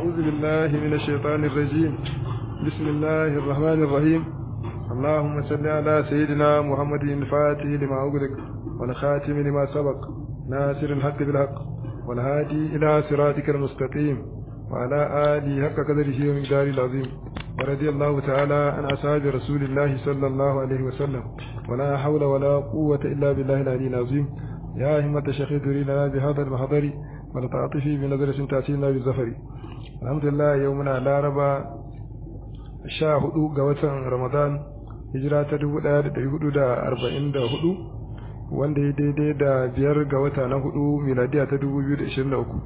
أعوذ بالله من الشيطان الرجيم بسم الله الرحمن الرحيم اللهم صل على سيدنا محمد الفاتح لما أغلق والخاتم لما سبق ناصر الحق بالحق والهادي إلى صراطك المستقيم وعلى آله حق قدره ومقداره العظيم ورضي الله تعالى عن أصحاب رسول الله صلى الله عليه وسلم ولا حول ولا قوة إلا بالله العلي العظيم يا همة الشيخ ادري لنا بهذا المحضر ولتعطفي بنظرة تأتينا بالزفر الحمد لله يومنا لا ربا sha hudu ga watan ramadan hijira ta dubu daya da dari hudu da arba'in da hudu wanda ya daidai da biyar ga wata na hudu miladiya ta dubu biyu da ishirin da uku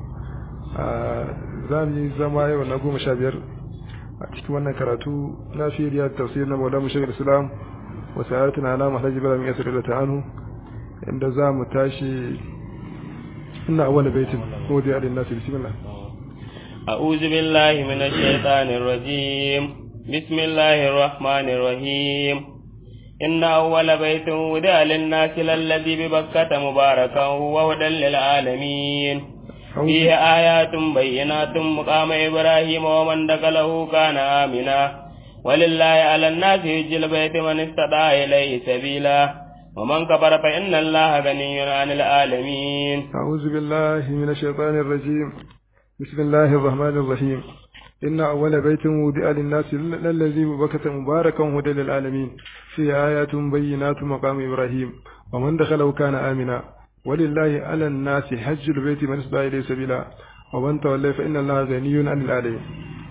za mu yi zama yau na goma sha biyar a cikin wannan karatu na firiya tafsir na maula mushagir islam wasu ayatun alama alhaji bala min yasir da ta'anu inda za mu tashi ina awwal baitin ko da yadda nasu bismillah أعوذ بالله من الشيطان الرجيم بسم الله الرحمن الرحيم إن أول بيت ودع للناس للذي ببكة مباركا وهدى للعالمين فيه آيات بينات مقام إبراهيم ومن دخله كان آمنا ولله على الناس يجي البيت من استطاع إليه سبيلا ومن كفر فإن الله غني عن العالمين أعوذ بالله من الشيطان الرجيم بسم الله الرحمن الرحيم إن أول بيت وضع للناس الذي ببكة مباركا هدى للعالمين فيه آيات بينات مقام إبراهيم ومن دخله كان آمنا ولله على الناس حج البيت من استطاع إليه سبيلا ومن تولى فإن الله غني عن العالمين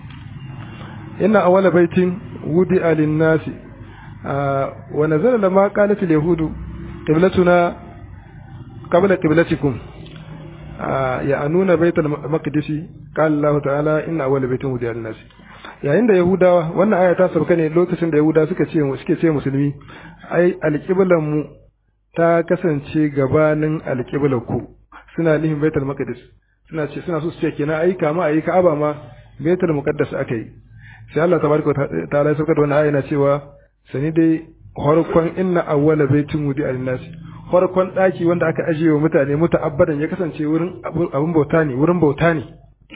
إن أول بيت وضع للناس آه ونزل لما قالت اليهود قبلتنا قبل قبلتكم آه يعنون بيت المقدس قال الله تعالى إن أول بيت وضع للناس yayin da Yahudawa wannan aya ta sauka ne lokacin da Yahudawa suka ce suke ce musulmi ai alƙiblan mu ta kasance gabanin alƙiblar ku suna nufin Baitul Maqdis suna ce suna so su ce kenan ai kama ayi Ka'aba ma Baitul Muqaddas aka yi sai Allah tabaraka ta'ala ya sauka da wannan aya yana cewa sani dai farkon inna awwala baitin wudi al-nas farkon daki wanda aka ajiye wa mutane muta'abbadan ya kasance wurin abun bauta ne wurin bauta ne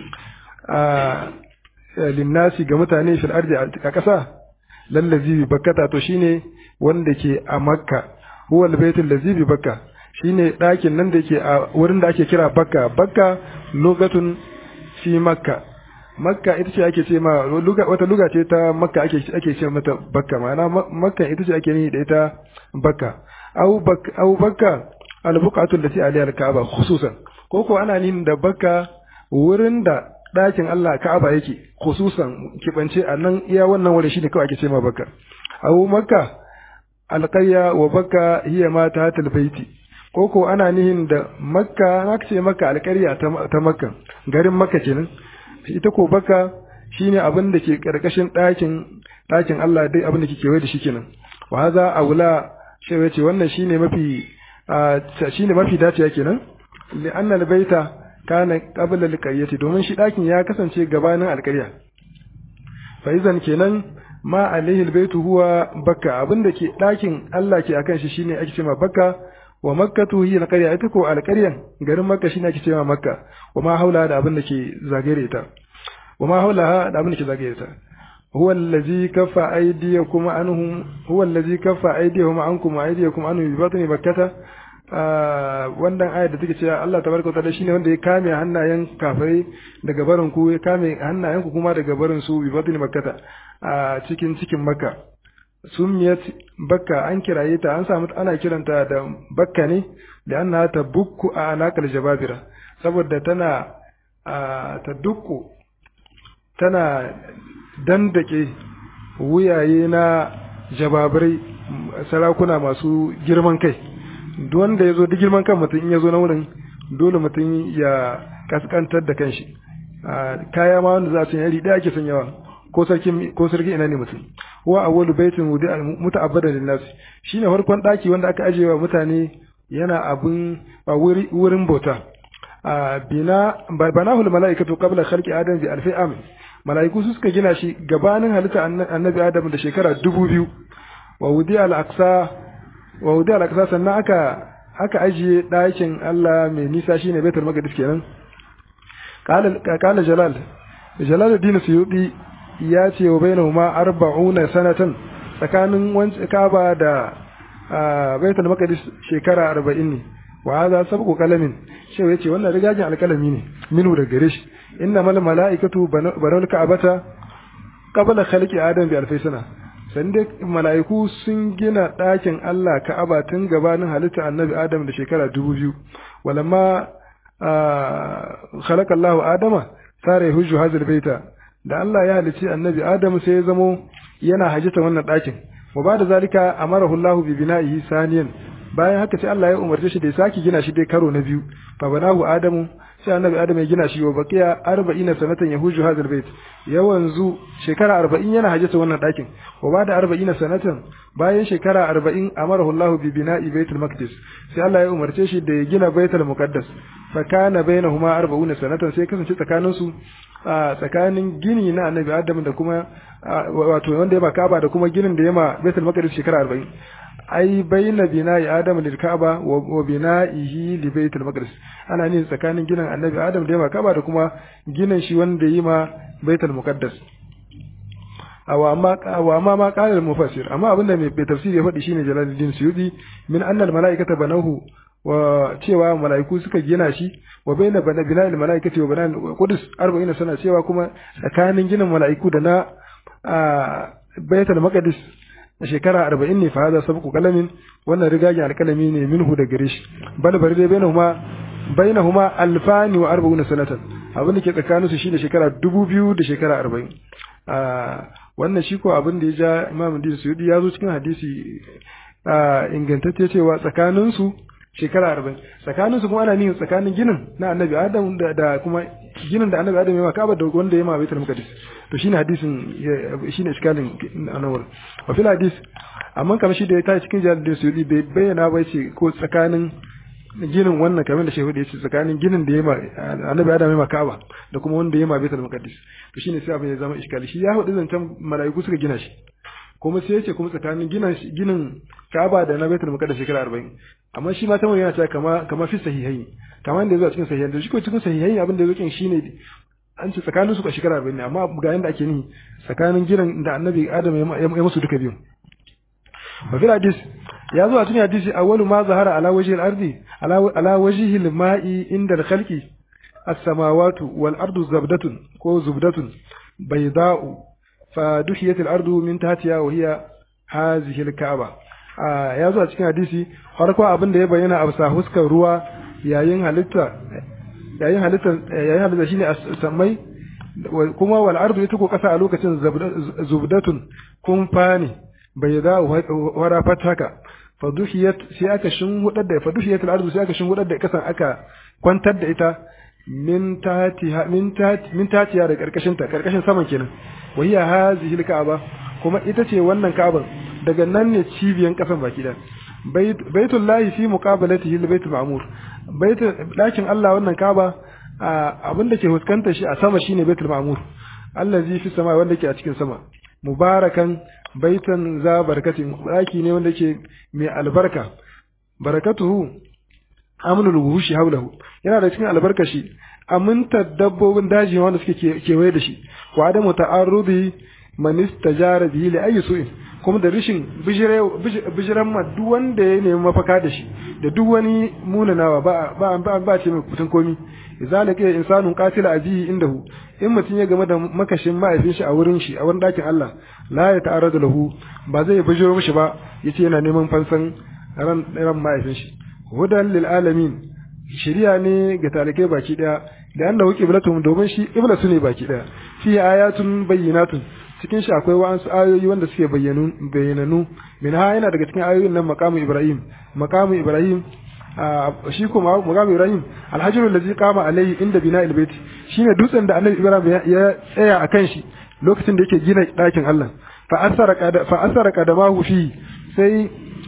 a linnasi ga mutane fil ardi a ƙasa lallazi bi bakkata to shine wanda ke a makka huwa al-baitul ladzi bi bakka shine dakin nan da yake a wurin da ake kira bakka bakka lugatun fi makka makka ita ce ake ce ma wata luga ce ta makka ake ake ce mata bakka ma'ana makka ita ce ake ni da ita bakka au bakka au bakka al-buqatu allati alayha al-ka'aba khususan ko ko ana nin da bakka wurin da ɗakin Allah Ka'aba yake khususan kibance a nan iya wannan wuri shine kawai ake ce ma bakka au makka alqayya wa bakka hiya ma ta baiti ko ko ana nihin da makka aka ce makka alƙarya ta makka garin makka kenan ita ko baka shine abin da ke karkashin ɗakin ɗakin Allah dai abin da ke kewaye da shi kenan wa haza aula shi yace wannan shine mafi shine mafi dacewa kenan li anna albayta kana qabla alqaryati domin shi ɗakin ya kasance gabanin alƙarya fa idan kenan ma alaihi albaytu huwa bakka abin da ke ɗakin Allah ke akan shi shine ake cewa bakka wa makkatu hiya alqarya ita ko alqaryan garin makka shine ake cewa makka wa ma haula da abin da ke zagaye ta wa ma haula da abin da ke zagaye ta huwa allazi kaffa aydiyakum anhum huwa allazi kaffa aydiyahum ankum wa aydiyakum anhum bi batni makkata wannan ayat da take cewa Allah tabaraka wa ta'ala shine wanda ya kame hannayen kafirai daga barin ku ya kame hannayen ku kuma daga barin su bi batni makkata a cikin cikin makka sumiyat bakka an kiraye ta an samu ana kiranta da bakka ne da an ta bukku a alakar jababira saboda tana ta dukku tana dandake wuyaye na jababirai sarakuna masu girman kai wanda ya zo da girman kan mutum in ya zo na wurin dole mutum ya kaskantar da kanshi kaya ma wanda za su yi iri ɗaya ake sanyawa ko sarkin ko sarkin ina ne mutum wa awwalu baitin wudi muta'abbada lin nas shine farkon daki wanda aka ajiye wa mutane yana abun wurin bauta bina banahul malaikatu qabla khalqi adam bi alfi am malaiku su suka gina shi gabanin halitta annabi adam da shekara dubu biyu wa wudi al aqsa wa wudi al aqsa sannan aka aka ajiye dakin Allah mai nisa shine baitul maqdis kenan qala qala jalal jalaluddin suyudi ya ce wa bainahuma arba'una sanatan tsakanin wancan kaba da baitul maqdis shekara arba'in ne wa hadha sabqu qalamin shi yace wannan rigajin alkalami ne minu da gare shi inna mal malaikatu banal ka'bata qabla khalqi adam bi alfi sana sande mala'iku sun gina ɗakin Allah Ka'aba tun gabanin halitta annabi Adam da shekara dubu biyu walamma khalaqa Allahu Adama sare hujju hazil baita da Allah ya halicci annabi Adam sai ya zamo yana hajjata wannan ɗakin wa ba da zalika amarahu Allahu bi bina'ihi saniyan bayan haka sai Allah ya umarce shi da ya saki gina shi dai karo na biyu fa banahu Adamu sai annabi Adam ya gina shi wa baqiya 40 sanatan yahuju hadal bait yawanzu shekara 40 yana hajjata wannan dakin wa bada 40 sanatan bayan shekara 40 amarahu Allah bi bina'i baitul maqdis sai Allah ya umarce shi da ya gina baitul muqaddas fa kana bainahuma 40 sanatan sai kasance tsakanin su tsakanin gini na annabi Adam da kuma wato wanda ya Ka'aba da kuma ginin da ya ma baitul maqdis shekara 40 ai baina bina'i adam lil ka'aba wa bina'ihi li baitul maqdis ana ne tsakanin ginin annabi adam da ya ka'aba da kuma ginin shi wanda yi ma baitul muqaddas awa amma awa amma ma qala al mufassir amma abinda mai tafsiri ya faɗi shine jalaluddin suyudi min anna al malaikata banahu wa cewa malaiku suka gina shi wa baina bana bina'il malaikati wa bina'il qudus 40 sana cewa kuma tsakanin ginin malaiku da na baitul maqdis a shekara arba'in ne fa hada sabqu kalamin wannan rigage alkalami ne minhu da gare shi bal bari dai bainahuma bainahuma alfani wa arba'una sanatan abin da ke tsakanin su shine shekara dubu biyu da shekara arba'in wannan shi ko abin da ya ja imam din suyudi ya zo cikin hadisi ingantacce cewa tsakanin su shekara arba'in tsakanin su kuma ana nihin tsakanin ginin na annabi adam da kuma ginin da annabi adam ya ma kaba da wanda ya ma baitul maqdis to shine hadisin shine iskalin anawar wa fil hadis amma kamar shi da ya tashi cikin jihar suyudi bai bayyana ba ce ko tsakanin ginin wannan kamar da shehu da yace tsakanin ginin da ya ma annabi adam ya ma kaba da kuma wanda ya ma baitul maqdis to shine sai abin ya zama iskali shi ya hudu zancen malaiku suka gina shi kuma sai yace kuma tsakanin ginin ginin Ka'aba da na Baitul Muqaddas shekara 40 amma shi ma tamar yana cewa kama kama fi sahihai kamar da yazo cikin sahihai da shi ko cikin sahihai abin da yake shine an ce tsakanin su ka shekara 40 ne amma ga yanda ake ni tsakanin ginin da Annabi Adam ya musu duka biyu wa fil hadis ya zo a cikin hadisi awwalu ma zahara ala wajhi al-ardi ala ala wajhi al-ma'i inda al-khalqi as-samawati wal ardu zabdatun ko zubdatun bayda'u فدحيت الأرض من تحتها وهي هذه الكعبة ya zo a cikin hadisi farko abin da ya bayyana a bisa huskar ruwa yayin halitta yayin halitta yayin halitta shine samai kuma wal ardu ita ko kasa a lokacin zubdatun kun fani bai da wara fataka faduhiyat sai aka shin hudar da faduhiyat al ardu sai aka shin hudar da kasan aka kwantar da ita min tatiha min tati min tatiya da karkashin ta karkashin saman kenan wa hiya hazihi al-ka'aba kuma ita ce wannan ka'aban daga nan ne cibiyan kasan baki da baitul lahi fi muqabalatihi al-baitul ma'mur baitul dakin Allah wannan ka'aba abin da ke fuskantar shi a sama shine baitul ma'mur allazi fi sama wanda ke a cikin sama mubarakan baitan za barkatin daki ne wanda ke mai albarka barakatuhu amnul wuhushi haulahu yana da cikin albarkashi amintar dabbobin daji wanda suke kewaye da shi wa adamu ta'arrudi man istajara bihi li ayi su'in kuma da rishin bijiran ma duk wanda ya nemi mafaka da shi da duk wani munanawa ba ba ba, ba ce mai kutun komi zalika insanun qatila abihi indahu in mutum ya game da makashin ma'aifin shi a wurin shi a wurin dakin Allah la ya ta'arradu lahu ba zai bijiro mishi ba yace yana neman fansan ran ran ma'aifin shi hudan lil alamin shiriya ne ga talikai baki daya da annahu qiblatum domin shi qibla su ne baki daya fi ayatun bayyinatun cikin shi akwai wa'ansu ayoyi wanda suke bayyanu bayyananu min ha yana daga cikin ayoyin nan maqamu ibrahim maqamu ibrahim shi kuma maqamu ibrahim alhajiru allazi qama alayhi inda bina'il bait shine dutsen da annabi ibrahim ya tsaya akan shi lokacin da yake gina dakin Allah fa asara fa asara qadamahu fi sai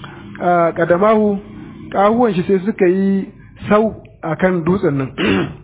qadamahu kahuwan shi sai suka yi sau akan dutsen nan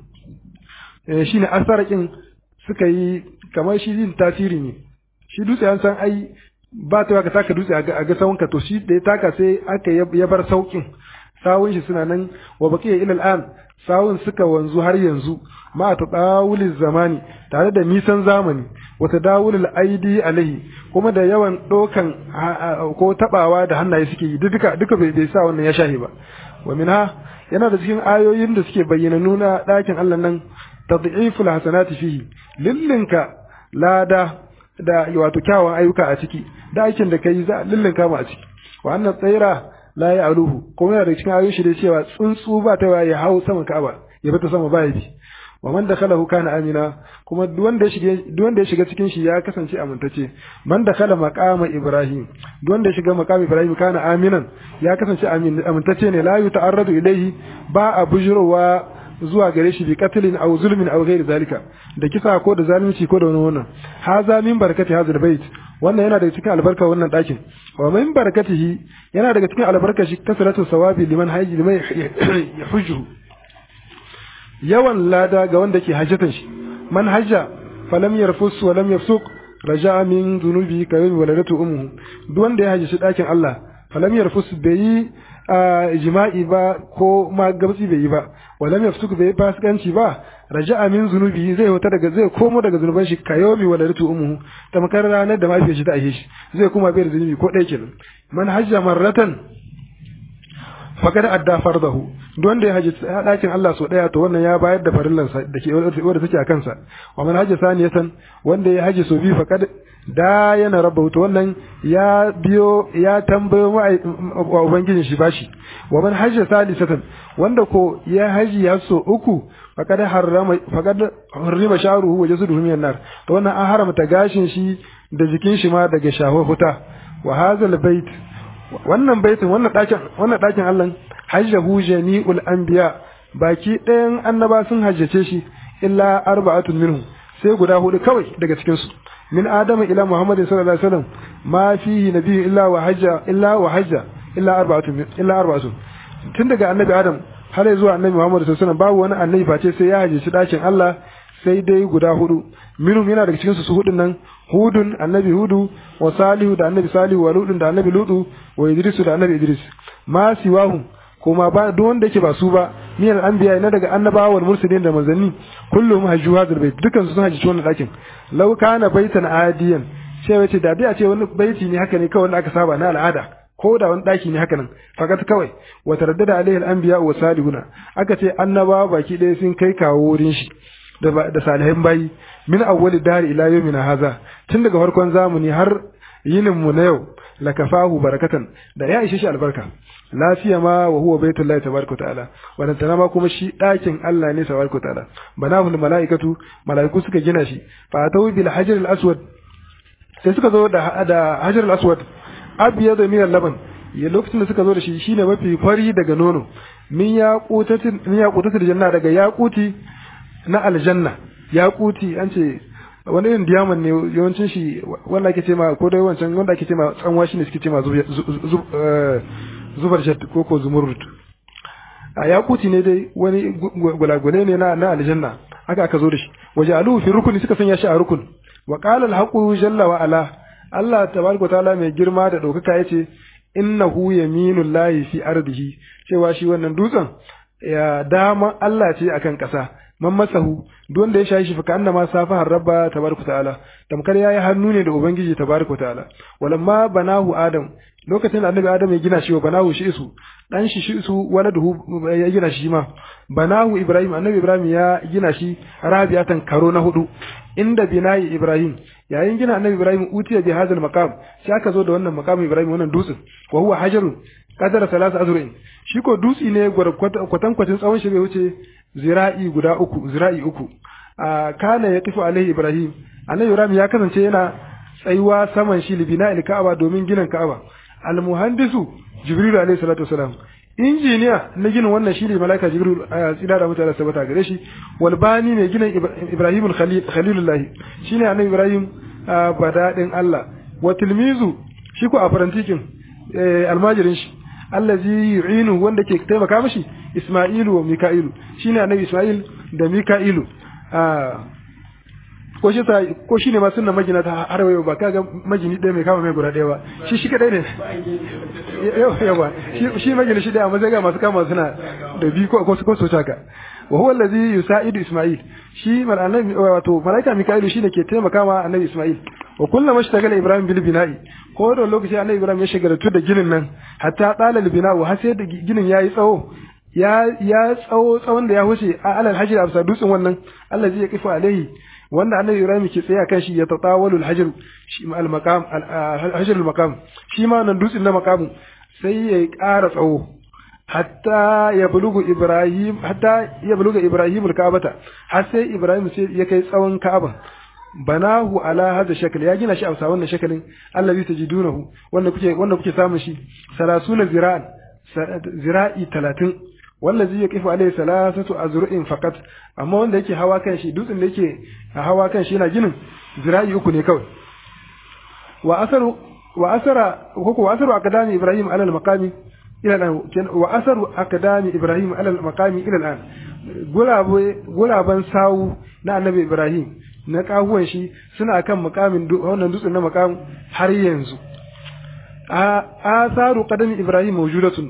shine asarakin suka yi kamar shi yin tasiri ne shi dutse an san ai ba ta ka taka dutse a ga sawunka to shi da ya taka sai aka ya bar saukin sawun shi suna nan wa baqiya ila al'an sawun suka wanzu har yanzu ma tadawuliz zamani tare da nisan zamani wa tadawulil aidi alaihi kuma da yawan dokan ko tabawa da hannaye suke yi duka duka bai bai sa wannan ya shahi ba wa minha yana da cikin ayoyin da suke bayyana nuna dakin Allah nan tad'iful hasanati fihi lillinka lada da wato kyawun ayyuka a ciki da aikin da kai za lillinka mu a ciki wa annan tsaira la ya aluhu kuma yana da cikin ayoyin shi da cewa tsuntsu ba ta ya hau saman Ka'aba ya fita sama ba ya bi wa man dakhalahu kana amina kuma duk wanda ya shige duk wanda ya shiga cikin shi ya kasance amintacce man dakhala maqama ibrahim duk wanda ya shiga maqama ibrahim kana aminan ya kasance amintacce ne la yuta'arradu ilayhi ba a bujurowa zuwa gare shi bi qatlin aw zulmin aw ghairi zalika da kisa ko da zalunci ko da wani wannan haza min barakati hadhal bait wannan yana daga cikin albarka wannan dakin wa min barakatihi yana daga cikin albarka shi kasratu sawabi liman hayyi liman yahujju yawan lada ga wanda ke hajjatan shi man hajja falam yarfus wa lam yafsuq raja'a min dhunubi ka yawmi waladatu ummuhu duk wanda ya hajji dakin Allah falam yarfus bai jima'i ba ko ma gabsi bai yi ba walam yafsuq bai fasikanci ba raja'a min zunubi zai huta daga zai komo daga zunuban shi ka yawmi waladatu ummuhu tamkar ranar da mafiyar shi ta aihe shi zai kuma bai da zunubi ko ɗaya kenan man hajja marratan fakad adda fardahu duk wanda ya haji dakin Allah so daya to wannan ya bayar da farillan sa dake wanda take a kansa wa man haji saniyatan wanda ya haji so bi fakad da yana rabba to wannan ya biyo ya tambayo wa ubangijin shi bashi wa man haji salisatan wanda ko ya haji ya so uku fakad harrama fakad harrima sharuhu wa jasuduhu minan nar to wannan an haramta gashin shi da jikin shi ma daga shaho huta wa hazal bait wannan baitin wannan ɗakin wannan ɗakin Allah hajjahu jami'ul anbiya baki ɗayan annaba sun hajjace shi illa arba'atun minhu sai guda hudu kawai daga cikin su min adama ila muhammadin sallallahu alaihi wasallam ma fihi nabiyyu illa wa hajja illa wa hajja illa arba'atun illa arba'atun tun daga annabi adam har zuwa annabi muhammad sallallahu alaihi wasallam babu wani annabi face sai ya hajjaci ɗakin Allah sai dai guda hudu minhum yana daga cikin su su hudun nan hudun annabi hudu wa salihu da annabi salihu wa ludun da annabi ludu wa idrisu da annabi idris ma siwahu kuma ba duk wanda yake ba su ba min al-anbiya na daga annabawa wal mursalin da manzanni kullum hajju hadal bait dukan su sun hajji wannan dakin law kana baitan adiyan sai wace da dai a ce wani baiti ne haka ne kawai wanda aka saba na al'ada ko da wani daki ne haka nan fakat kawai wa taraddada alaihi al-anbiya wa salihuna aka ce annabawa baki ɗaya sun kai kawo wurin shi da salihan bayi min awwali dari ila yawmina haza tun daga farkon zamani har yinin mu na yau lakafahu barakatan da ya ishe shi albarka lafiya ma wa huwa baitullahi tabaraka ta'ala wannan tana ma kuma shi dakin Allah ne tabaraka ta'ala banahu malaikatu malaiku suka gina shi fa atawu bil hajar al aswad sai suka zo da da hajar al aswad abyadu min al laban ya lokacin da suka zo da shi shine mafi fari daga nono min yaqutatin min yaqutatil janna daga yaquti na aljanna yaquti an ce wani irin diamond ne yawancin shi wanda ake ce ma ko dai wancan wanda ake ce ma tsanwa shi ne suke ce ma zubar shat ko ko zumurrut a yakuti ne dai wani gulagule ne na na aljanna haka aka zo da shi waje alu fi rukuni suka sanya shi a rukun wa qala al haqu jalla wa ala Allah tabaraka taala mai girma da daukaka yace innahu yaminullahi fi ardihi cewa shi wannan dutsen ya dama Allah ce akan kasa man masahu duk wanda ya shayi shi faka annama safa rabba tabaraka ta'ala tamkar yayi hannu ne da ubangiji tabaraka ta'ala walamma banahu adam lokacin da annabi adam ya gina shi wa banahu shi isu dan shi shi isu waladuhu ya gina shi ma banahu ibrahim annabi ibrahim ya gina shi rabiatan karo na hudu inda binayi ibrahim yayin gina annabi ibrahim utiya bi hadal maqam sai aka zo da wannan maqam ibrahim wannan dutsen wa huwa hajarun qadara salasa azru'in shi ko dutsi ne kwatan kwatin tsawon shi bai wuce zira'i guda uku zira'i uku a kana ya tafi alaihi ibrahim annabi ibrahim ya kasance yana tsayuwa saman shi libina il ka'aba domin ginin ka'aba al muhandisu jibril alaihi salatu wasalam injiniya na ginin wannan shi ne malaika jibril a tsida da mutane sabata gare shi wal bani ne ginin ibrahim khalilullahi shine annabi ibrahim badadin allah wa tilmizu shi ko a farantikin almajirin shi allazi yu'inu wanda ke taimaka mishi Isma'ilu wa Mika'ilu shine annabi Isma'il da Mika'ilu ko shi sa ko shi ne ma sunna magina ta har wayo ba kaga magini ɗaya mai kama mai guda ɗaya ba shi shi kadai ne yawa shi magini shi ɗaya amma zai ga masu kama suna da biyu ko ko ko so haka wa huwa allazi yusaidu isma'il shi mal annabi wato malaika mika'ilu shine ke taimaka ma annabi isma'il wa kullama mashtagala ibrahim bil bina'i ko da lokaci annabi ibrahim ya shagaltu da ginin nan hatta dalal bina'u har sai da ginin yayi tsawo ya ya tsawo tsawon da ya huce a alal hajr absa dutsen wannan Allah zai kifa alaihi wanda annabi ibrahim ke tsaye kan shi ya tatawalu al hajr shi al maqam al hajr al maqam shi ma wannan dutsen na maqamu sai ya ƙara tsawo hatta ya bulugu ibrahim hatta ya buluga ibrahim al ka'bata har sai ibrahim sai ya kai tsawon ka'aba banahu ala hadha shakl ya gina shi a wannan shakalin allazi tajidunahu wanda kuke wanda kuke samun shi 30 zira'an zira'i 30 wallazi yaqifu alayhi salasatu azru'in faqat amma wanda yake hawa kan shi dutsen da yake hawa kan shi yana ginin zira'i uku ne kawai wa asaru wa asara ko wa asaru akadami ibrahim ala al-maqami ila al wa asaru akadami ibrahim ala al-maqami ila al-an guraban sawu na annabi ibrahim na kahuwan shi suna kan makamin wannan dutsen na makam har yanzu a asaru qadami ibrahim mawjudatun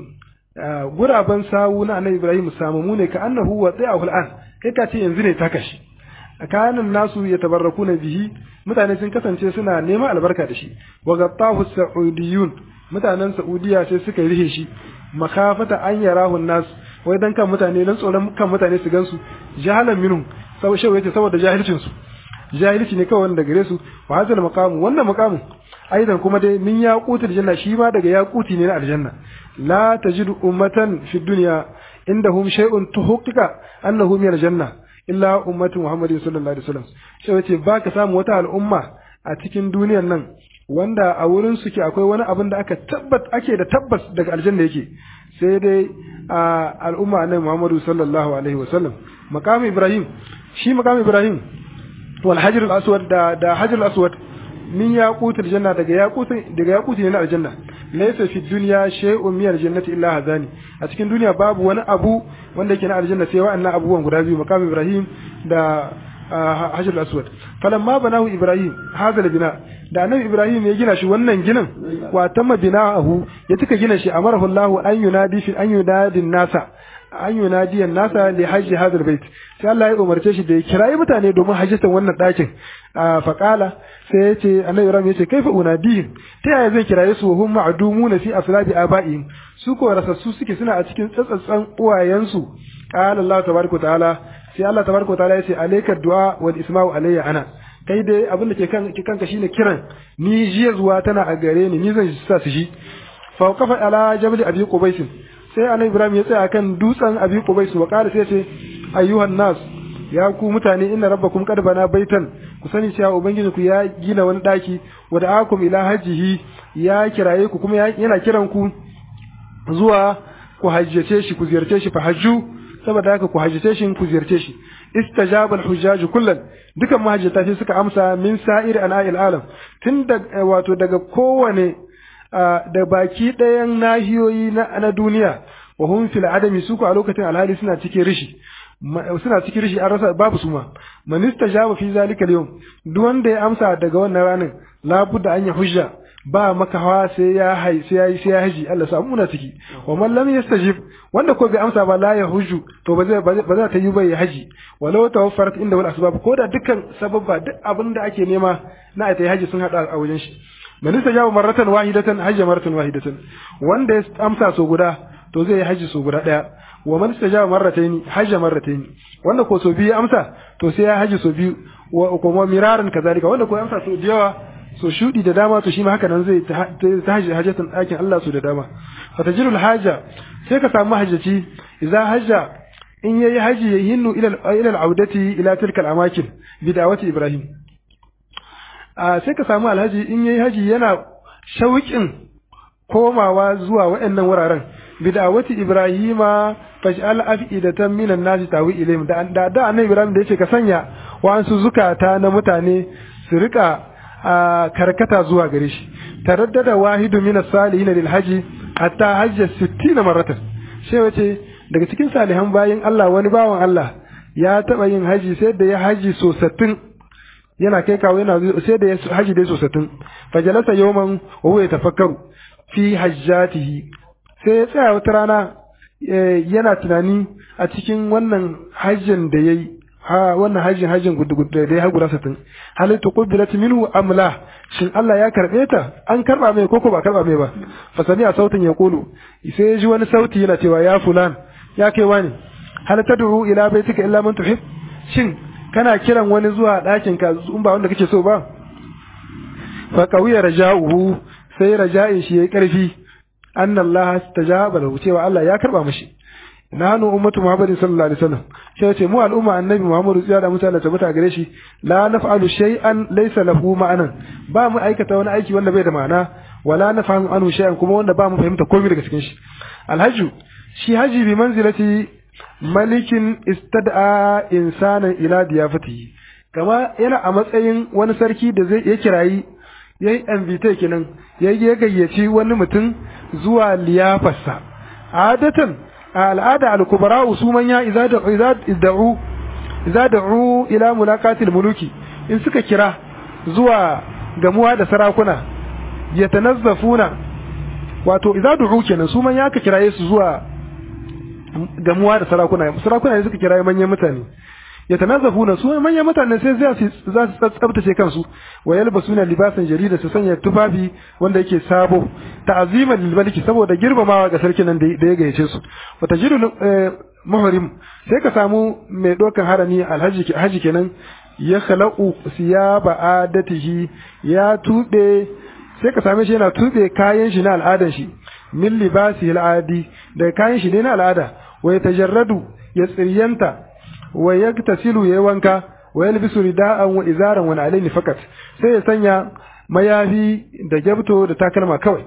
guraban sawu na annabi ibrahim samamu ne ka annahu wa ta'ahu al'an kai ka ce yanzu ne ta kashi kanan nasu yatabarrakuna bihi mutane sun kasance suna neman albarka da shi wa gattahu sa'udiyun mutanen saudiya sai suka rihe shi makafata an yarahu nas wai dan kan mutane dan tsoron kan mutane su gansu jahalan minhum sau shi yace saboda jahilcin su jahilci ne kawai wanda gare su wa hadal maqamu wannan maqamu aidan kuma dai min yaqutul janna shi ma daga yaquti ne na aljanna la tajidu ummatan fi dunya indahum shay'un tuhaqqiqa annahu min aljanna illa ummatu muhammadin sallallahu alaihi wasallam sai yace baka samu wata al'umma a cikin duniyar nan wanda a wurin su ke akwai wani abin da aka tabbat ake da tabbas daga aljanna yake sai dai a al'umma annabi muhammadu sallallahu alaihi wasallam maqam ibrahim shi maqam ibrahim wal hajar al aswad da da hajar al aswad min yaqutul janna daga yaqutin daga yaquti ne na aljanna laysa fi dunya shay'un min aljannati illa hadani a cikin duniya babu wani abu wanda yake na aljanna sai wa'annan abubuwan guda biyu maqam ibrahim da hajar al-aswad falamma banahu ibrahim hadha bina da annabi ibrahim ya gina shi wannan ginin wa tamma bina'ahu ya tuka gina shi amarahu allah an yunadi fi an yunadi nasa an yunadi nasa li hajji hadha al-bait sai Allah ya umarce shi da ya kirayi mutane domin hajjatan wannan dakin fa qala sai ya ce annabi ibrahim ya ce kaifa unadihim ta yaya zai kiraye su hum ma'dumuna fi aslabi abaihim su ko rasassu suke suna a cikin tsatsatsan uwayensu qala allah tabaraka ta'ala sai Allah tabaraka ta'ala ya ce alayka du'a wal isma'u alayya ana kai dai abin da ke kan kanka shine kiran ni jiya zuwa tana a gare ni ni zan sa su shi fa qafa ala jabal abi qubais sai annabi ibrahim ya tsaya kan dutsen abi qubais wa qala sai ce ayyuhan nas ya ku mutane inna rabbakum qad bana baitan ku sani cewa ubangiji ku ya gina wani daki wa da'akum ila hajjihi ya kiraye ku kuma yana kiran ku zuwa ku hajjace shi ku ziyarce shi fa hajju saboda haka ku hajjace shi ku ziyarce shi istajaba al-hujjaj kullan dukan mahajjata sai suka amsa min sa'ir ana'il alam tun da wato daga kowane da baki ɗayan nahiyoyi na duniya wa hum fil adami su ku a lokacin alhali suna cikin rishi suna cikin rishi an rasa babu su ma man istajaba fi zalika al-yawm duk wanda ya amsa daga wannan ranar labudda an ya hujja ba maka hawa sai ya hai sai ya yi sai ya haji Allah sa muna ciki wa man lam yastajib wanda ko bai amsa ba la ya hujju to ba zai ba za ta yi ba ya haji walau tawaffarat inda wal asbab ko da dukkan sababba duk abin da ake nema na ai haji sun hada a wajen shi man istajaba marratan wahidatan hajja marratan wahidatan wanda ya amsa so guda to zai yi haji so guda daya wa man istajaba marrataini hajja marrataini wanda ko so biyu amsa to sai ya haji so biyu wa kuma miraran kazalika wanda ko amsa so yawa so shudi da dama to shi ma haka nan zai ta hajji hajjatan ɗakin Allah su da dama fatajirul haja sai ka samu hajjaci idza hajja in yayi haji yahinnu ila ila al-audati ila tilka al-amakin bi da'wati ibrahim a sai ka samu alhaji in yayi haji yana shauƙin komawa zuwa waɗannan wuraren bi da'wati ibrahima faj'al af'idatan minan nasi tawi ilayhim da da annabi ibrahim da yace ka sanya wa'ansu zukata na mutane su rika a karkata zuwa gare shi taraddada wahidu min as-salihin lil haji hatta hajja 60 maratan sai wace daga cikin salihan bayin Allah wani bawan Allah ya taba yin haji sai da ya haji so 60 yana kai kawo yana sai da haji dai sosatin fajalasa yawman wa huwa yatafakkaru fi hajjatihi sai ya tsaya wata rana yana tunani a cikin wannan hajjin da yayi ha wannan hajjin hajjin gudu da ya har guda satin hal tuqbilat minhu am la shin Allah ya karbe ta an karba mai koko ba karba mai ba fa sami a sautin ya kulu sai ya ji wani sauti yana cewa ya fulan ya kai wani hal tad'u ila baitika illa man tuhib shin kana kiran wani zuwa ɗakin ka in ba wanda kake so ba fa qawiya raja'uhu sai raja'in shi yayi karfi anna Allah tajaba lahu cewa Allah ya karba mishi nanu ummatu muhammadin sallallahu alaihi wasallam sai ce mu al'umma annabi muhammadu tsaya da mutane tabbata gare shi la naf'alu shay'an laysa lahu ma'anan ba mu aikata wani aiki wanda bai da ma'ana wala nafhamu anhu shay'an kuma wanda ba mu fahimta komai daga cikin shi alhajju shi haji bi manzilati malikin istad'a insanan ila diyafatihi kama yana a matsayin wani sarki da zai ya kirayi yayi invite kenan yayi ya gayyaci wani mutum zuwa liyafarsa adatan a al'ada al-kubara su manya idza da'u idza da'u ila mulaqatil muluki in suka kira zuwa gamuwa da sarakuna yatanazzafuna wato idza du'u kenan su manya ka kiraye su zuwa gamuwa da sarakuna sarakuna ne suka kiraye manyan mutane yatanazzafuna su manyan mutane sai za su za su tsabtace kansu wa yalbasuna libasan jarida su sanya tufafi wanda yake sabo ta'zima lil maliki saboda girmamawa ga sarkin nan da ya gayyace su wa tajidu muhrim sai ka samu mai dokan harami alhaji haji kenan ya khalaqu siyaba adatihi ya tube sai ka same shi yana tube kayan shi na al'adan shi min libasi al'adi da kayan shi ne na al'ada wa yatajarradu ya tsiryanta wa yaktasilu yayi wanka wa yalbisu rida'an wa izaran wa alaini fakat sai ya sanya mayafi da gyabto da takalma kawai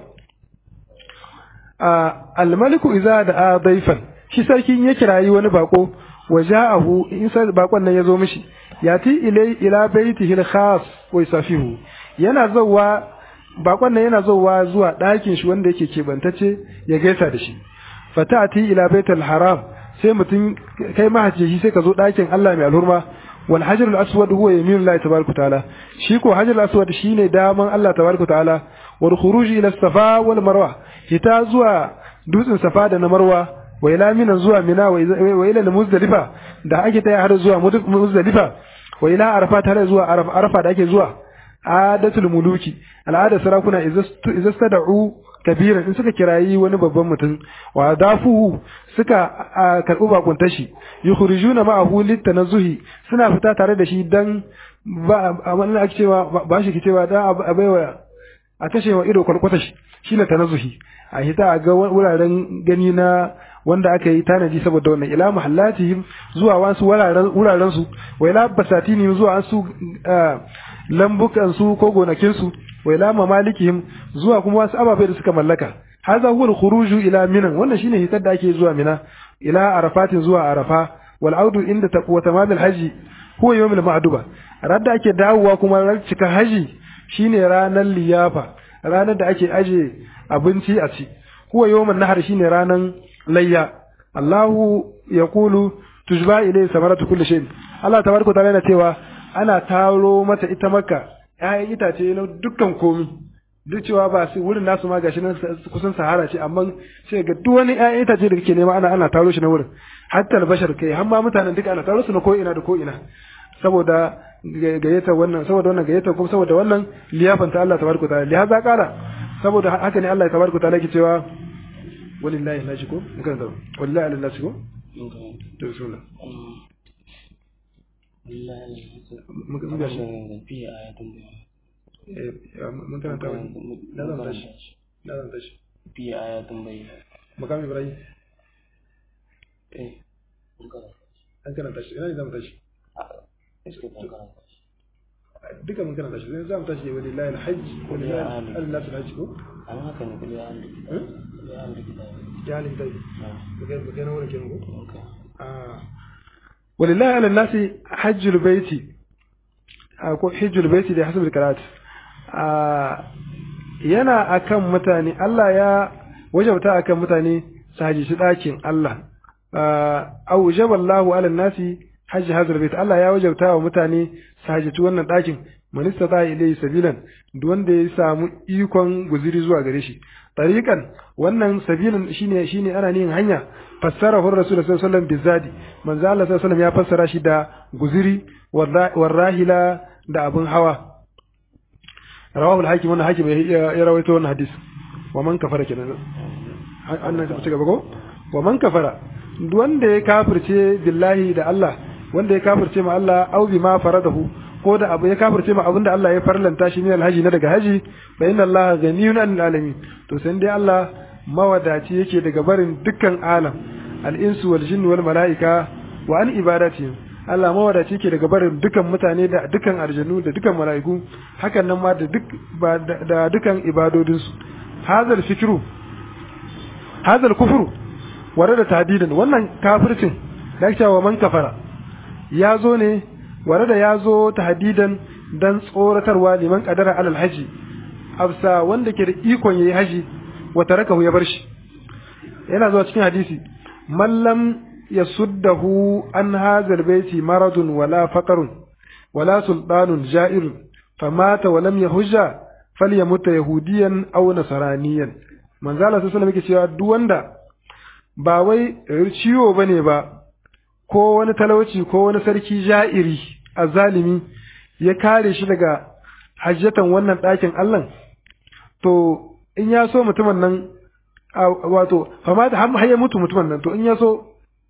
a almaliku iza da daifan shi sarkin ya kirayi wani bako wa ja'ahu in sai bakon nan ya zo mishi yati ilai ila baitihi al-khas wa yusafihu yana zawwa bakon nan yana zawwa zuwa ɗakin shi wanda yake kebantacce ya gaisa da shi fatati ila baitul haram sai mutum kai mahajji sai ka zo ɗakin Allah mai alhurma wal hajar al aswad huwa yaminu Allah tabaraka ta'ala shi ko hajar al aswad shine daman Allah tabaraka ta'ala wal khuruj ila safa wal marwa hita zuwa dutsen safa da na marwa wa ila mina zuwa mina wa ila muzdalifa da ake taya har zuwa muzdalifa wa ila arafat har zuwa arafa da ake zuwa adatul muluki al'ada sarakuna idza stada'u kabiran in suka kirayi wani babban mutum wa dafuhu suka karɓi bakunta shi yukhrijuna ma'ahu litanazzuhi suna fita tare da shi dan ba amma ake cewa ba shi cewa dan a baiwa a kashewa ido kwalkwata shi shine tanazzuhi a hita a ga wuraren gani na wanda aka yi tanadi saboda wannan ila mahallatihim zuwa wasu wuraren su wa ila basatini zuwa wasu lambukan su ko gonakin su wa ila mamalikihim zuwa kuma wasu ababai da suka mallaka hadha huwa al-khuruju ila minan wannan shine hitar da ake zuwa mina ila arafatin zuwa arafa wal audu inda taqwa tamal al-haji huwa yawm al-ma'duba radda ake dawowa kuma ran cika haji shine ranar liyafa ranar da ake aje abinci a ci huwa yawm nahar shine ranar layya Allahu yaqulu tujba ilayhi samaratu kulli shay Allah tabaraka ta'ala yana cewa ana taro mata ita makka ƴaƴan itace na dukkan komi duk cewa ba su wurin nasu ma gashi nan kusan sahara ce amma sai ga duk wani ƴaƴan itace da kake nema ana ana taro shi na wurin hatta albashar kai har ma mutanen duka ana taro su na ko ina da ko ina saboda gayyata wannan saboda wannan gayyata kuma saboda wannan liyafan ta Allah tabaraka ta'ala lihaza kala saboda haka ne Allah tabaraka ta'ala yake cewa walillahi nashi ko kan da wallahi ala nashi ko to bismillah muka muka shi fi ayatun eh mun karanta wani da zan tashi da zan tashi fi ayatun bai makam ibrahim eh mun karanta an karanta shi ina ne zamu tashi iske mun karanta duka mun karanta shi zai zamu tashi walillahi alhajj walillahi alnasu alhajj ko an haka ne kulli an kulli an kita ya halin dai muke muke na wurin kenan ko okay ah walillahi ala nasi hajjul baiti ko hajjul baiti da hasabul karat yana akan mutane Allah ya wajabta akan mutane su haji shi ɗakin Allah aujaba Allahu ala nasi hajji hazar bait Allah ya wajabta wa mutane su hajjaci wannan ɗakin man istata ilayhi sabilan duk wanda ya samu ikon guziri zuwa gare shi tariqan wannan sabilan shine shine ana yin hanya fassara hu rasul sallallahu alaihi wasallam bizadi manzo Allah sallallahu alaihi wasallam ya fassara shi da guziri warrahila da abun hawa rawahu al-hakim wannan hakim ya rawaito wannan hadisi wa man kafara kenan annan ka ci gaba ko wa man kafara duk wanda ya kafirce billahi da Allah wanda ya kafirce ma Allah au bima faradahu ko da abu ya kafirce ma abinda Allah ya farlanta shi min alhaji na daga haji fa inna Allah ghaniyun anil alamin to sai dai Allah mawadaci yake daga barin dukkan alam al-insu wal jinni wal malaika wa an ibadati Allah mawadaci yake daga barin dukkan mutane da dukkan aljanu da dukkan malaiku hakan nan ma da duk da dukkan ibadodinsu hazal fikru hazal kufru ware da tadidan wannan kafircin da ake cewa man kafara ya zo ne ware da ya zo tahdidan dan tsoratarwa liman kadara alal haji absa wanda ke da ikon yayi haji wa tarakahu ya bar shi yana zuwa cikin hadisi mallam yasuddahu an hazal baiti maradun wala faqarun wala sultanun ja'irun famata wa lam yahujja falyamut yahudiyan aw nasraniyan manzo Allah sallallahu alaihi wasallam yake cewa duk wanda ba wai ciwo ba ne ba ko wani talauci ko wani sarki ja'iri a zalimi ya kare shi daga hajjatan wannan ɗakin Allah to in ya so mutumin nan wato famata har ya mutu mutumin nan to in ya so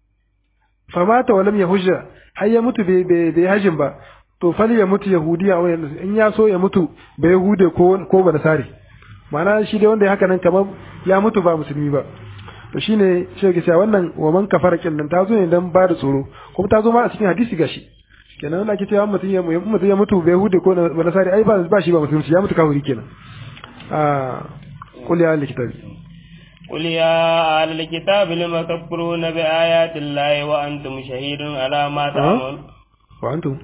famata walam ya hujja har ya mutu bai hajjin ba to fali ya mutu yahudiya wani in ya so ya mutu bai yahude ko ba nasari ma'ana shi dai wanda ya haka nan kamar ya mutu ba musulmi ba to shine shi ke cewa wannan wa man kafara kin nan ta zo ne dan ba da tsoro kuma ta zo ma a cikin hadisi gashi kenan wanda ake cewa mutum ya mutum ya mutu bai hude ko ba nasari ai ba ba shi ba musulunci ya mutu kafiri kenan ah qul ya ahli kitabi قل يا أهل الكتاب لم تكفرون بآيات الله وأنتم شهيدون على ما تعملون وأنتم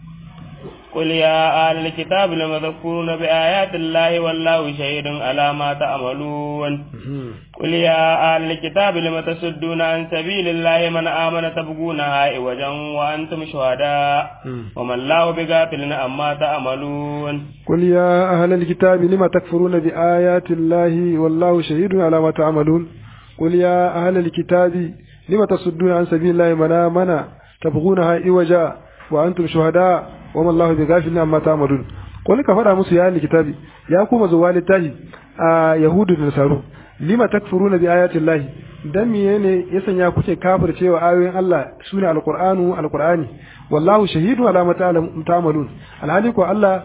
قل يا أهل الكتاب لم تكفرون بآيات الله والله شهيد على ما تعملون قل يا أهل الكتاب لم تصدون عن سبيل الله من آمن تبغونها عوجا وأنتم شهداء وما الله بغافل عما تعملون قل يا أهل الكتاب لم تكفرون بآيات الله والله شهيد على ما تعملون قل يا أهل الكتاب لم تصدون عن سبيل الله من آمن تبغونها عوجا وأنتم شهداء wama Allah bi ghafilin amma ta'malun ko ka faɗa musu ya kitabi ya kuma zuwa littafi a yahudu da nasaru lima takfuruna bi ayati llahi dan miye ne ya sanya kuke kafircewa ayoyin Allah sune alqur'anu alqur'ani wallahu shahidu ala ma ta'malun alhali ko Allah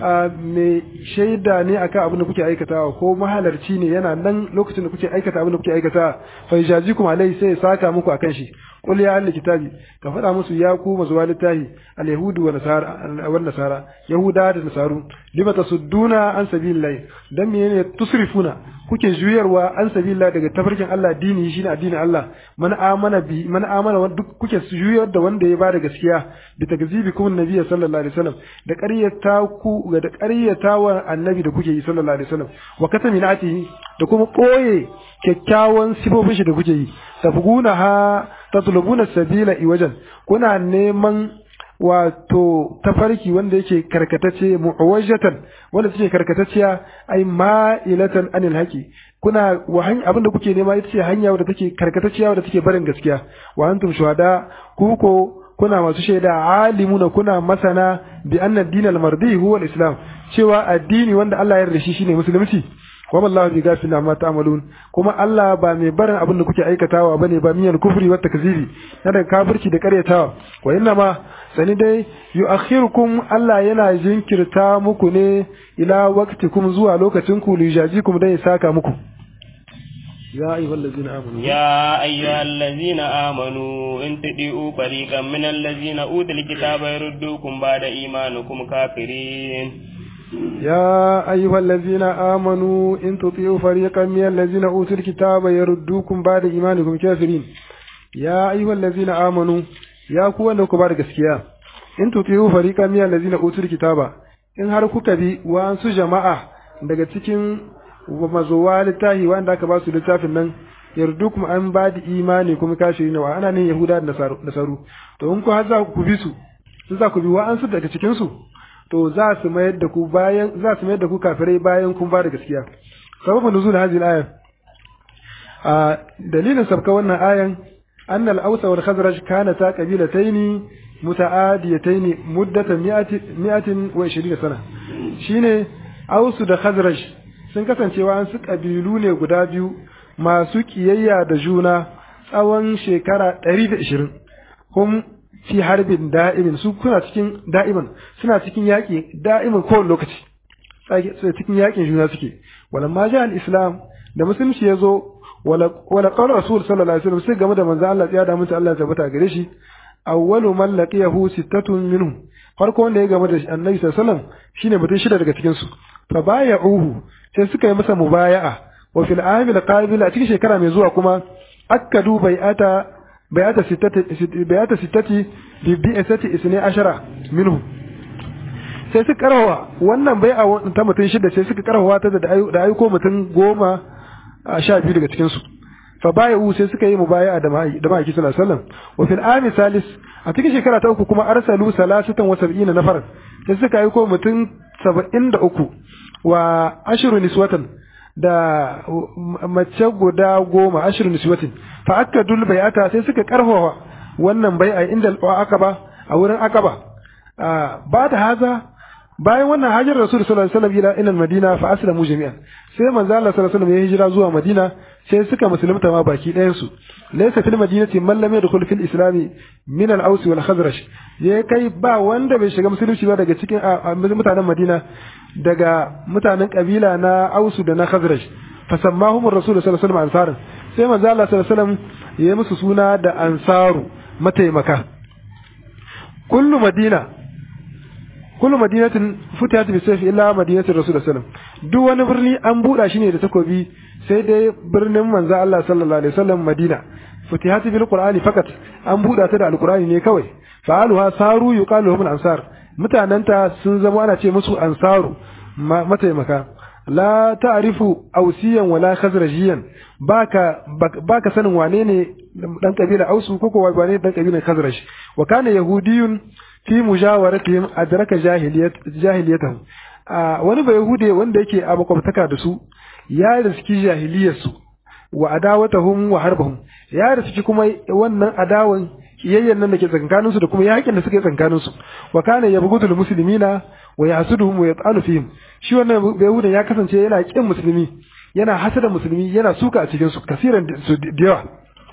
mai shaida ne akan abin da kuke aikatawa ko mahalarci ne yana nan lokacin da kuke aikata abin da kuke aikata fa yajazikum alai sai ya saka muku akan shi qul ya ahli kitabi ka faɗa musu ya ku mazuwa littahi al yahudu wa nasara wa nasara yahuda da nasaru lima tasudduna an sabilillahi dan menene tusrifuna kuke juyarwa an sabilillahi daga tafarkin Allah dini shine addinin Allah man amana bi man amana duk kuke juyar da wanda ya bada gaskiya bi takzibikum nabiyyi sallallahu alaihi wasallam da ƙaryata ku da ƙaryata wa annabi da kuke yi sallallahu alaihi wasallam wa kataminatihi da kuma koye kyakkyawan sifofin shi da kuke yi tafguna ha tatlubuna sabila iwajan kuna neman wato tafarki wanda yake karkatacce mu'awajatan wanda take karkatacciya ai ma'ilatan anil haqi kuna wa abinda kuke nema ita ce hanya wadda take karkatacciya wadda take barin gaskiya wa antum shuhada ku ko kuna masu shaida alimuna kuna masana bi anna dinal mardi huwa al-islam cewa addini wanda Allah ya yarda shi shine musulunci wa wallahu bi ghafilin amma ta'malun kuma Allah ba mai barin abin da kuke aikatawa bane ba miyan kufri wa takzibi na da kafirci da karyatawa wa inna ma sani dai yu'akhirukum Allah yana jinkirta muku ne ila waqtikum zuwa lokacin ku lijajikum dai saka muku يا أيها الذين آمنوا يا أيها الذين آمنوا إن تطيعوا فريقا من الذين أوتوا الكتاب يردوكم بعد إيمانكم كافرين يا أيها الذين آمنوا إن تطيعوا فريقا من الذين أوتوا الكتاب يردوكم بعد إيمانكم كافرين يا أيها الذين آمنوا يا كوانا كبار gaskiya in tuti'u fariqan min allazina utul kitaba in har kuka bi wa an su jama'a daga cikin mazowa littafi wanda aka ba su littafin nan yardukum an badi imani kuma kafirin wa ana ne yahuda da nasaru to in ku har za ku bi su in za ku bi wa'ansu daga cikin su to za su mayar da ku bayan za su mayar da ku kafirai bayan kun ba da gaskiya sababin nuzul hadhihi al-aya a dalilin sabka wannan ayan annal ausa wal khazraj kanata qabilataini muta'adiyataini muddatan mi'atin wa 20 sana shine ausu da khazraj sun kasancewa an su kabilu ne guda biyu masu kiyayya da juna tsawon shekara 120 hum fi harbin da'imin su kuna cikin da'iman suna cikin yaƙi da'imin kowane lokaci cikin yaƙin juna suke walamma ja al-islam da musulunci ya zo wala qala rasul sallallahu alaihi wasallam sai game da manzo Allah ya da mutu Allah ya tabbata gare shi awwalu man laqiyahu sittatun minhum farko wanda ya game da annabi sallallahu alaihi wasallam shine mutum shida daga cikin su fa baya'uhu sai suka yi masa mubaya'a wa fil amil qabil a cikin shekara mai zuwa kuma akkadu bai'ata bai'ata sittati bai'ata sittati bi bi'ati isni ashara minhum sai suka karawa wannan bai'a ta mutum shida sai suka karawa ta da aiko mutum goma a sha biyu daga cikinsu fa bayu sai suka yi mubaya'a da da ma'aiki sallallahu alaihi wasallam wa fil ami salis a cikin shekara ta uku kuma arsalu salasatan wa sab'ina nafar sai suka yi ko mutum saba'in da uku wa ashiru niswatan da mace guda goma ashiru niswatin fa akka dul bai'ata sai suka karfafa wannan bai'a inda aqaba a wurin aqaba ba da haza bayan wannan hajar rasul sallallahu alaihi wasallam ila ila madina fa aslamu jami'an sai manzo Allah sallallahu alaihi wasallam ya hijira zuwa madina sai suka musulunta ma baki ɗayan su laysa fil madinati man lam yadkhul fil islam min al aus wal khazraj ya kai ba wanda bai shiga musulunci ba daga cikin mutanen madina daga mutanen kabila na aus da na khazraj fa sammahum rasul sallallahu alaihi wasallam ansaran sai manzo Allah sallallahu alaihi wasallam ya musu suna da ansaru mataimaka kullu madina kullu madinatin futihat bi sayf illa madinatir rasul sallallahu alaihi wasallam duk wani birni an buɗa shi ne da takobi sai dai birnin manzo Allah sallallahu alaihi wasallam Madina futihat bil qur'ani fakat an buɗa ta da alqur'ani ne kawai fa'aluha saru yuqalu lahum ansar mutananta sun zama ana ce musu ansaru mataimaka la ta'rifu ausiyan wala khazrajiyan baka baka sanin wane ne dan kabila ausu ko ko wane dan kabilan khazraj wa kana yahudiyun fi mujawaratihim adraka jahiliyat jahiliyatahum wani bai yahude wanda yake a makwabtaka da su ya riski jahiliyar su wa adawatahum wa harbahum ya riski kuma wannan adawan kiyayyen nan da ke tsakankanin su da kuma yakin da suke tsakankanin su wa kana yabghudul muslimina wa yahsuduhum wa yat'alu fihim shi wannan bai yahude ya kasance yana kin musulmi yana hasada musulmi yana suka a cikin su kasiran su da yawa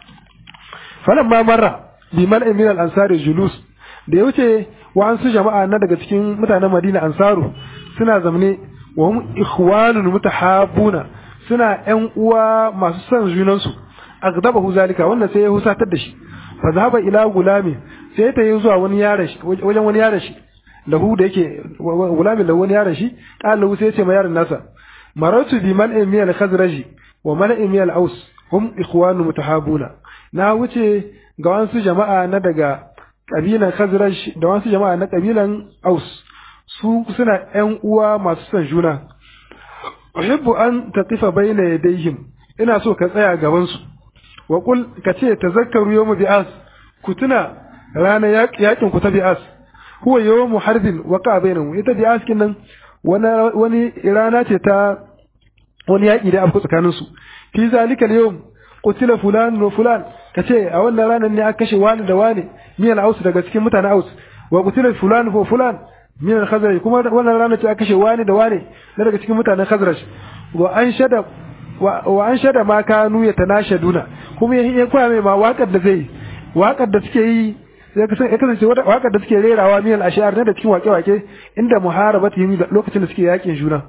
falamma marra bi mal'in min al-ansari julus da ya wuce wa'ansu jama'a na daga cikin mutanen Madina Ansaru suna zamne wa hum ikhwanun mutahabuna suna ƴan uwa masu son junan su agdabahu zalika wannan sai ya husatar da shi fa zahaba ila gulami sai ta yi zuwa wani yaron shi wajen wani yaron shi lahu da yake gulamin lahu wani yaron shi qalu sai ya ce ma yaron nasa maratu bi man min al khazraji wa man min al aus hum ikhwanu mutahabuna na wuce ga wasu jama'a na daga kabilan Khazraj da wasu jama'a na kabilan Aus su suna ƴan uwa masu son juna uhibbu an taqifa bayna yadayhim ina so ka tsaya gaban su wa qul ka ce tazakkaru yawm bi'as ku tuna ranar yakin ku ta bi'as huwa yawm harbin waqa bainahum ita bi'as kin nan wani wani rana ce ta wani yaki da abu tsakanin su fi zalika al-yawm qutila fulan wa fulan kace a wannan ranar ne aka kashe wani da wani min al-aus daga cikin mutanen aus wa qutila fulan wa fulan min al-khazraj kuma wannan ranar ce aka kashe wani da wani daga cikin mutanen khazraj wa an shada wa an shada ma kanu yatanashaduna kuma ya koya mai ma waƙar da zai waƙar da suke yi ya kasance waƙar da suke rerawa min al-ashar ne da cikin waƙe-waƙe inda muharabatihim lokacin da suke yakin juna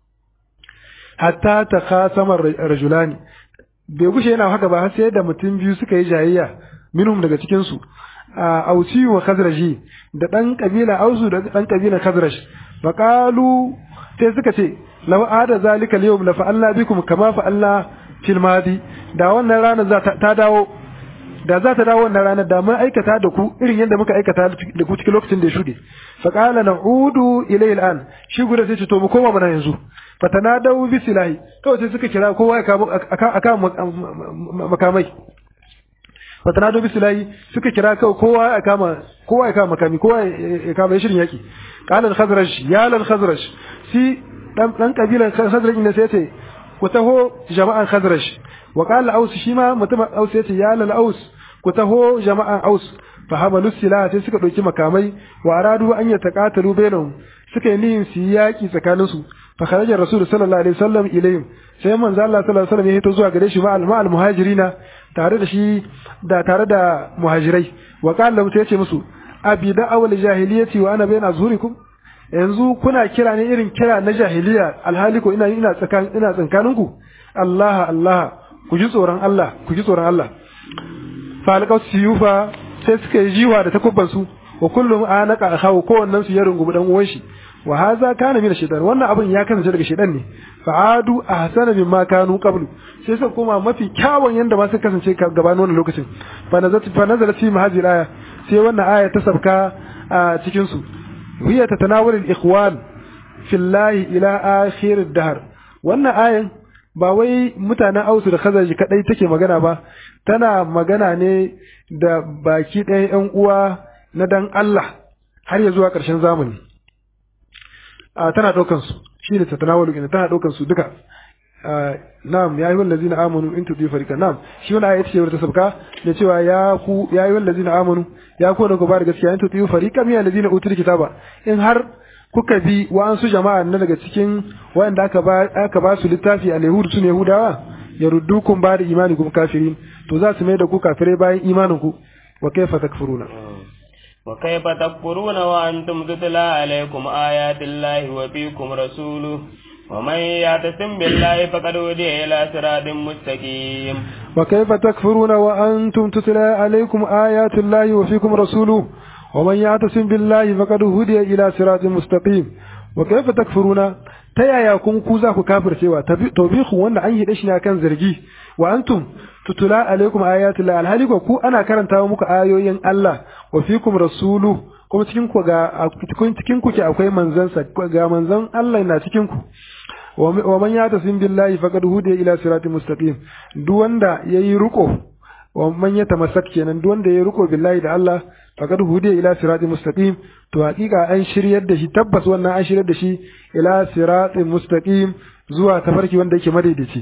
hatta takhasama rajulani bai gushe yana haka ba sai da mutum biyu suka yi jayayya minhum daga cikin su ausi wa khazraji da dan kabila ausu da dan kabila khazraj fa qalu sai suka ce law ada zalika al-yawm la fa'alna bikum kama fa'alna fil madi da wannan ranar za ta dawo da za ta dawo wannan ranar da mun aikata da ku irin yadda muka aikata da ku cikin lokacin da ya shuɗe fa qala na'udu ilayhi al'an shi guda sai ce to mu koma mana yanzu fatanadaw bisilahi kawai sai suka kira kowa ya kama aka makamai fatanadaw bisilahi suka kira kawai kowa ya kama kowa ya kama makami kowa ya kama shirin yaki qala al-khazraj ya lal khazraj si dan dan kabilan khazraj ne sai ce ku taho jama'an khazraj wa qala aus shi ma mutumin aus yace ya lal aus ku taho jama'an aus fa hamalu silaha sai suka dauki makamai wa aradu an yataqatalu bainahum suka yi niyyar su yi yaki tsakanin su fa kharaja rasul sallallahu alaihi wasallam ilayhim sai manzo Allah sallallahu alaihi wasallam ya hito zuwa gare shi ma al muhajirina tare da shi da tare da muhajirai wa qala lahu yace musu abi da awal jahiliyati wa ana baina zurikum yanzu kuna kira ne irin kira na jahiliya alhali ko ina ina tsakan ina tsankaninku Allah Allah ku ji tsoron Allah ku ji tsoron Allah fa alqaw siyufa sai suka yi jiwa da takubban su wa kullum anaka akhawu kowannen su ya rungumi dan uwan shi wa hadha kana min shaytan wannan abin ya kasance daga shaytan ne fa'adu ahsana mimma kanu qablu sai suka koma mafi kyawun yanda ma suka kasance gabanin wannan lokacin fa nazalat fa nazalat fi mahajir aya sai wannan aya ta sabka a cikin su hiya tatanawul al-ikhwan fillahi ila akhir ad-dahr wannan ayan ba wai mutanen ausu da khazaj kadai take magana ba tana magana ne da baki ɗayan ƴan uwa na dan Allah har ya zuwa ƙarshen zamani a tana ɗaukan su shi ne tatanawalu ina tana ɗaukan su duka na'am ya yi wallazi na amanu in tuɗi farika na'am shi wani ayat ce ta sabka da cewa ya ku ya yi wallazi na amanu ya ku da ku ba da gaskiya in tuɗi farika miya lazi na utul kitaba in har kuka bi wa'ansu jama'a na daga cikin wanda aka ba aka ba su littafi a yahudu su ne yahudawa ya ruddukum ba da imani kuma kafirin to za su mai da ku kafirai bayan imanin ku wa kaifa takfuruna وكيف تكفرون وأنتم تتلى عليكم آيات الله وفيكم رسوله ومن يعتصم بالله فقد هدي إلى صراط مستقيم وكيف تكفرون وأنتم تتلى عليكم آيات الله وفيكم رسوله ومن يعتصم بالله فقد هدي إلى صراط مستقيم وكيف تكفرون تيايا كن كوزا ku kafircewa tawbihu wanda an yi dashi ne akan zargi wa antum tutula alaikum ayatullahi alhali ku ana karanta muku ayoyin Allah wa fikum rasulu kuma cikin ku ga cikin ku ke akwai manzon sa ga manzon Allah na cikin ku wa man yatasim billahi faqad hudiya ila siratin mustaqim duk wanda yayi ruko wa man yatamassak kenan duk wanda yayi ruko billahi da Allah faqad hudiya ila siratin mustaqim to hakika an shiryar da shi tabbas wannan an shiryar da shi ila siratin mustaqim zuwa tafarki wanda yake madaidaici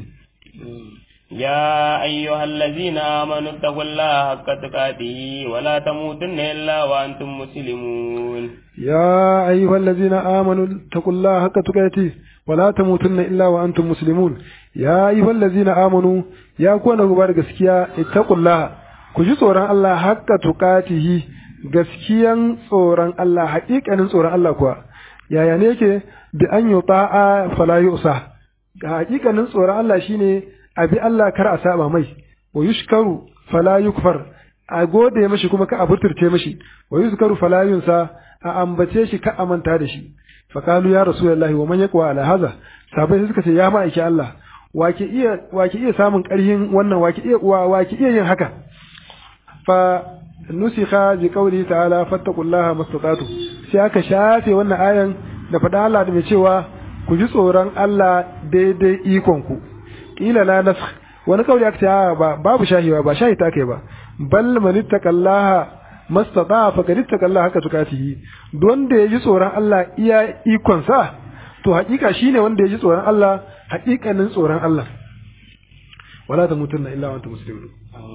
يا أيها الذين آمنوا اتقوا الله حق تقاته ولا تموتن إلا وأنتم مسلمون يا أيها الذين آمنوا اتقوا الله حق تقاته ولا تموتن إلا وأنتم مسلمون يا أيها الذين آمنوا يا كون غبار gaskiya اتقوا الله ku ji tsoron Allah hakka tuqatihi gaskiyan tsoron Allah haƙiƙanin tsoron Allah kuwa yaya ne yake bi an yuta'a fala yusa haƙiƙanin tsoron Allah shine abi Allah kar a saba mai wa yushkaru fala yukfar a gode mashi kuma ka aburturce mashi wa yuzkaru fala yunsa a ambace shi ka amanta da shi fa qalu ya rasulullahi wa man yaqwa ala hadha sabai suka ce ya ma'aiki Allah wake iya wake iya samun ƙarhin wannan wake iya wake iya yin haka fa nusikha bi qawli ta'ala fattaqullaha mastata'tu sai aka shafe wannan ayan da faɗa Allah da mai cewa ku ji tsoron Allah daidai ikon ku kila la nasakh wani kauli aka ce ba babu shahiwa ba shahi ta kai ba bal man ittaqallaha mastata fa kad ittaqallaha haka tukatihi don da yaji tsoron Allah iya ikon sa to hakika shine wanda yaji tsoron Allah hakikanin tsoron Allah wala tamutunna illa wa antum muslimun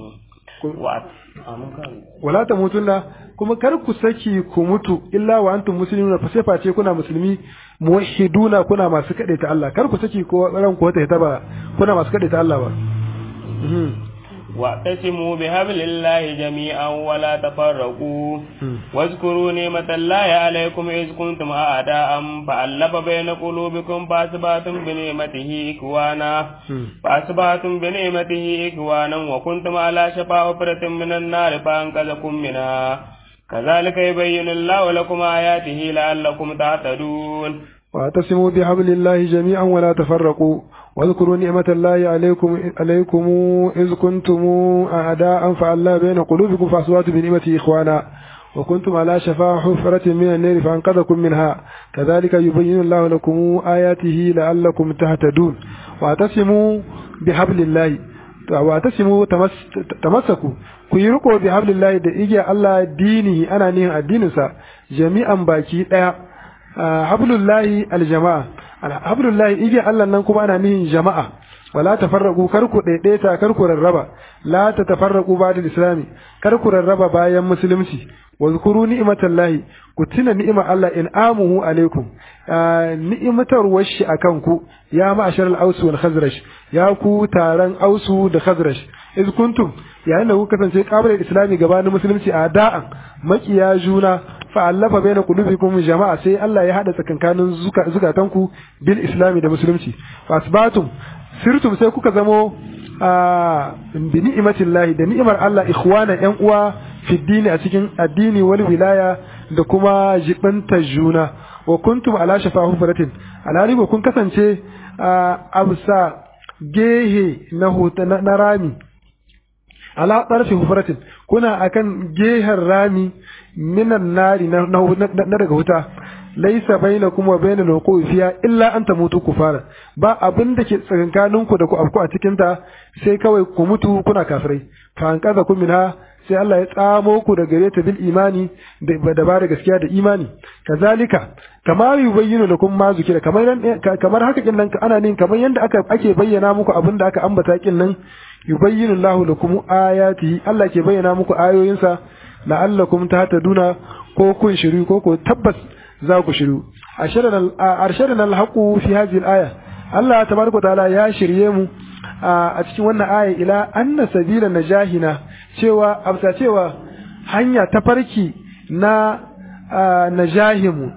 wala tamutunna kuma kar ku saki ku mutu illa wa antum muslimun fa sai face kuna musulmi muwahhiduna kuna masu kade ta Allah kar ku saki ko ran ku ta ba kuna masu kade ta Allah ba واعتصموا بحبل الله جميعا ولا تفرقوا واذكروا نعمة الله عليكم إذ كنتم أعداء فألف بين قلوبكم فأصبحتم بنعمته إخوانا فأصبحتم بنعمته إخوانا وكنتم على شفا حفرة من النار فأنقذكم منها كذلك يبين الله لكم آياته لعلكم تعتدون واعتصموا بحبل الله جميعا ولا تفرقوا واذكروا نعمة الله عليكم عليكم إذ كنتم أعداء فألا بين قلوبكم فأصبحتم بنعمته إخوانا وكنتم على شفا حفرة من النار فأنقذكم منها كذلك يبين الله لكم آياته لعلكم تهتدون واعتصموا بحبل الله واعتصموا تمسكوا ku yi riko bi hablillahi da igiya Allah dinihi ana nihin addininsa jami'an baki daya hablullahi aljama'a hablullahi igiya Allah nan kuma ana nihin jama'a wala tafarraqu kar ku daidaita kar ku rarraba la tatafarraqu ba'da islami kar ku rarraba bayan musulunci wa zkuru ni'matallahi ku tuna ni'imar Allah in amuhu alaikum ni'matar washi akan ku ya ma'ashar al-aus wal khazraj ya ku taron ausu da khazraj iz kuntum yayin da ku kasance kabilar islami gabanin musulunci a da'an makiya juna fa allafa baina qulubikum jama'a sai Allah ya hada tsakankanin zukatanku bil islami da musulunci fa asbatum sirtum sai kuka zamo bi ni'imatillahi da ni'imar Allah ikhwana yan uwa fi dini a cikin addini wal wilaya da kuma jibanta juna wa kuntum ala shafa hufratin alhali kun kasance a bisa gehe na na rami ala ɗarfi hufratin kuna akan gehen rami minan nari na daga wuta laisa baina kuma baina loko fiya illa an ta mutu ku fara ba abin da ke tsakankanin ku da ku afku a cikin ta sai kawai ku mutu kuna kafirai fa an kaza kun minha sai Allah ya tsamo ku da gare ta bil imani da ba da gaskiya da imani kazalika kama yubayyinu lakum ma zukira kamar kamar haka kin nan ana nin kamar yanda aka ake bayyana muku abin da aka ambata kin nan yubayyinu Allahu lakum ayatihi Allah ke bayyana muku ayoyinsa la'allakum tahtaduna ko kun shiru ko ko tabbas za ku shiru arshadana alhaqu fi hadhihi alaya Allah tabaraka ta'ala ya shirye mu a cikin wannan aya ila anna sabila najahina cewa amsa cewa hanya ta farki na najahimu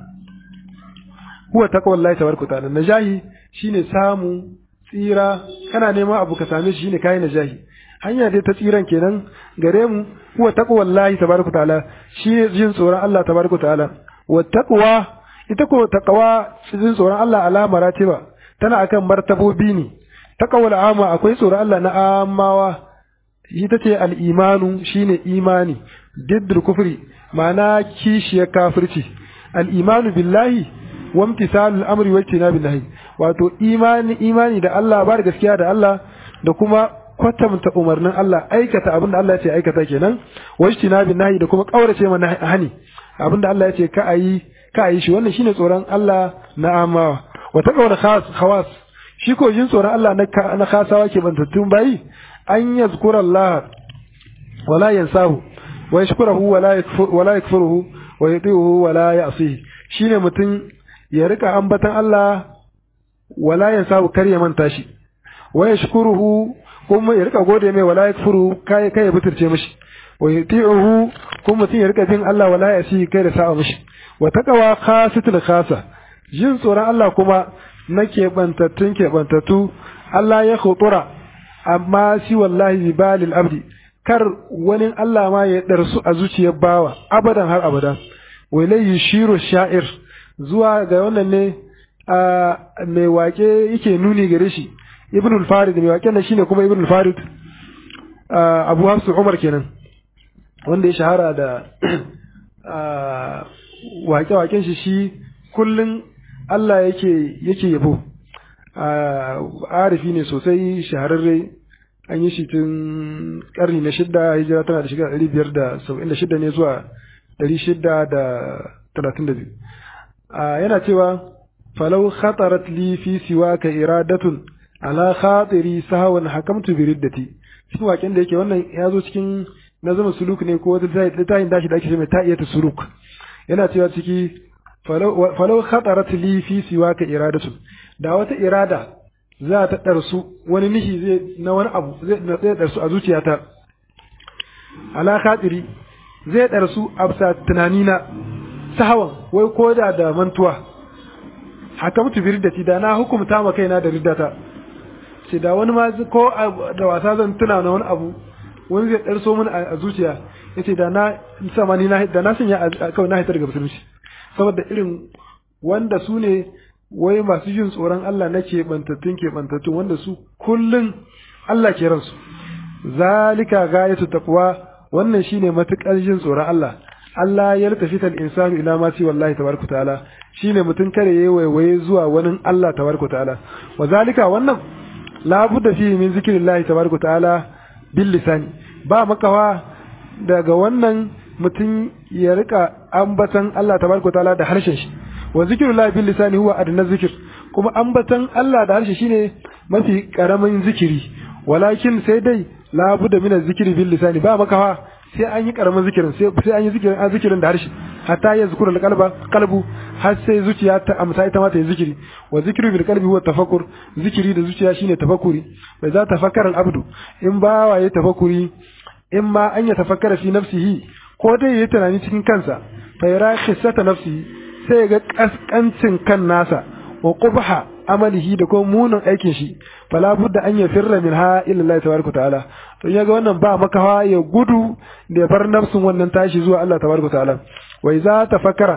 huwa taqwallahi tabaraka ta'ala najahi shine samu tsira kana neman abu ka same shi shine kai najahi hanya dai ta tsiran kenan gare mu huwa taqwallahi tabaraka ta'ala shine jin tsoron Allah tabaraka ta'ala wa taqwa ita ko taqwa jin tsoron Allah ala maratiba tana akan martabobi ne taqwal ama akwai tsoron Allah na amawa ita ce al-imanu shine imani diddul kufri ma'ana kishiyar kafirci al-imanu billahi wa imtisalul amri wa ijtinabin nahi wato imani imani da Allah ba da gaskiya da Allah da kuma kwatanta umarnin Allah aikata abinda Allah ya ce aikata kenan wa ijtinabin nahi da kuma kaurace mana hani abinda Allah ya ce ka ayi ka ayi shi wannan shine tsoron Allah na amawa wa taqwa khas khawas shi ko jin tsoron Allah na na khasawa ke bantattun bayi an yazkura Allah wala yansahu wa yashkuruhu wala yakfur wala yakfuruhu wa yuti'uhu wala ya'sihi shine mutum ya rika ambatan Allah wala yansahu kar ya manta shi wa yashkuruhu kuma ya rika gode mai wala yakfuru kai kai ya buturce mishi wa yuti'uhu kuma mutum ya rika bin Allah wala ya'sihi kai da sa'a mishi wa taqwa khasatul khasa jin tsoron Allah kuma na keɓantattun keɓantattu Allah ya khutura amma shi wallahi bi balil abdi kar wani Allah ma ya ɗarsu a zuciyar bawa abadan har abada walai shiru sha'ir zuwa ga wannan ne mai wake yake nuni gare shi ibn al-farid mai waken da shine kuma ibn al-farid abu hafsu umar kenan wanda ya shahara da wake-waken shi shi kullun Allah yake yake yabo arifi ne sosai shahararre an yi shi tun karni na shidda hijira tana da shiga ɗari biyar da saba'in da shidda ne zuwa ɗari shidda da talatin da biyu yana cewa falau khatarat li fi siwaka iradatun ala khatiri sahawan hakamtu bi riddati cikin waken da yake wannan ya zo cikin nazamin suluk ne ko wata littafin dashi da ake ce mai ta'iyatu suluk yana cewa ciki falau khatarat li fi siwaka iradatun da wata irada za ta ɗarsu wani nishi zai na wani abu zai ɗarsu a zuciyata ala khatiri zai ɗarsu a bisa tunanina sahawan wai ko da da mantuwa haka mutu bi riddati da na hukumta ma kaina da riddata ce da wani ma ko da wasa zan tuna na wani abu wani zai ɗarso mun a zuciya yace da na sama ni na da na sanya kawai na hitar daga musulunci saboda irin wanda su ne wai masu jin tsoron Allah na keɓantattun keɓantattun wanda su kullum Allah ke ransu zalika gayatu taqwa wannan shine matukar jin tsoron Allah Allah ya tafi tal insanu ila ma si wallahi tabaraka ta'ala shine mutun kare yayi waiwaye zuwa wani Allah tabaraka ta'ala wa zalika wannan la budda fi min zikrillahi tabaraka ta'ala bil lisani ba makawa daga wannan mutun ya rika ambatan Allah tabaraka ta'ala da harshen shi wa zikrullahi bil lisani huwa adna zikr kuma ambatan Allah da harshe shine mafi karamin zikiri walakin sai dai la budda min zikri bil lisani ba makawa sai an yi karamin zikirin sai an yi zikirin an zikirin da harshe hatta ya zikura kalba kalbu har sai zuciya ta amsa ita ma ta yi zikiri wa zikru bil qalbi huwa tafakkur zikiri da zuciya shine tafakkuri bai za tafakkara al abdu in ba waye tafakkuri in ma an ya tafakkara fi nafsihi ko dai yayi tunani cikin kansa fa yara khissata nafsihi sai ga kaskancin kan nasa wa qubha amalihi da kuma munin aikin shi fala budda an yafirra minha illa Allah tabaraka ta'ala to yaga wannan ba makawa ya gudu da bar nafsin wannan tashi zuwa Allah tabaraka ta'ala wai za ta fakara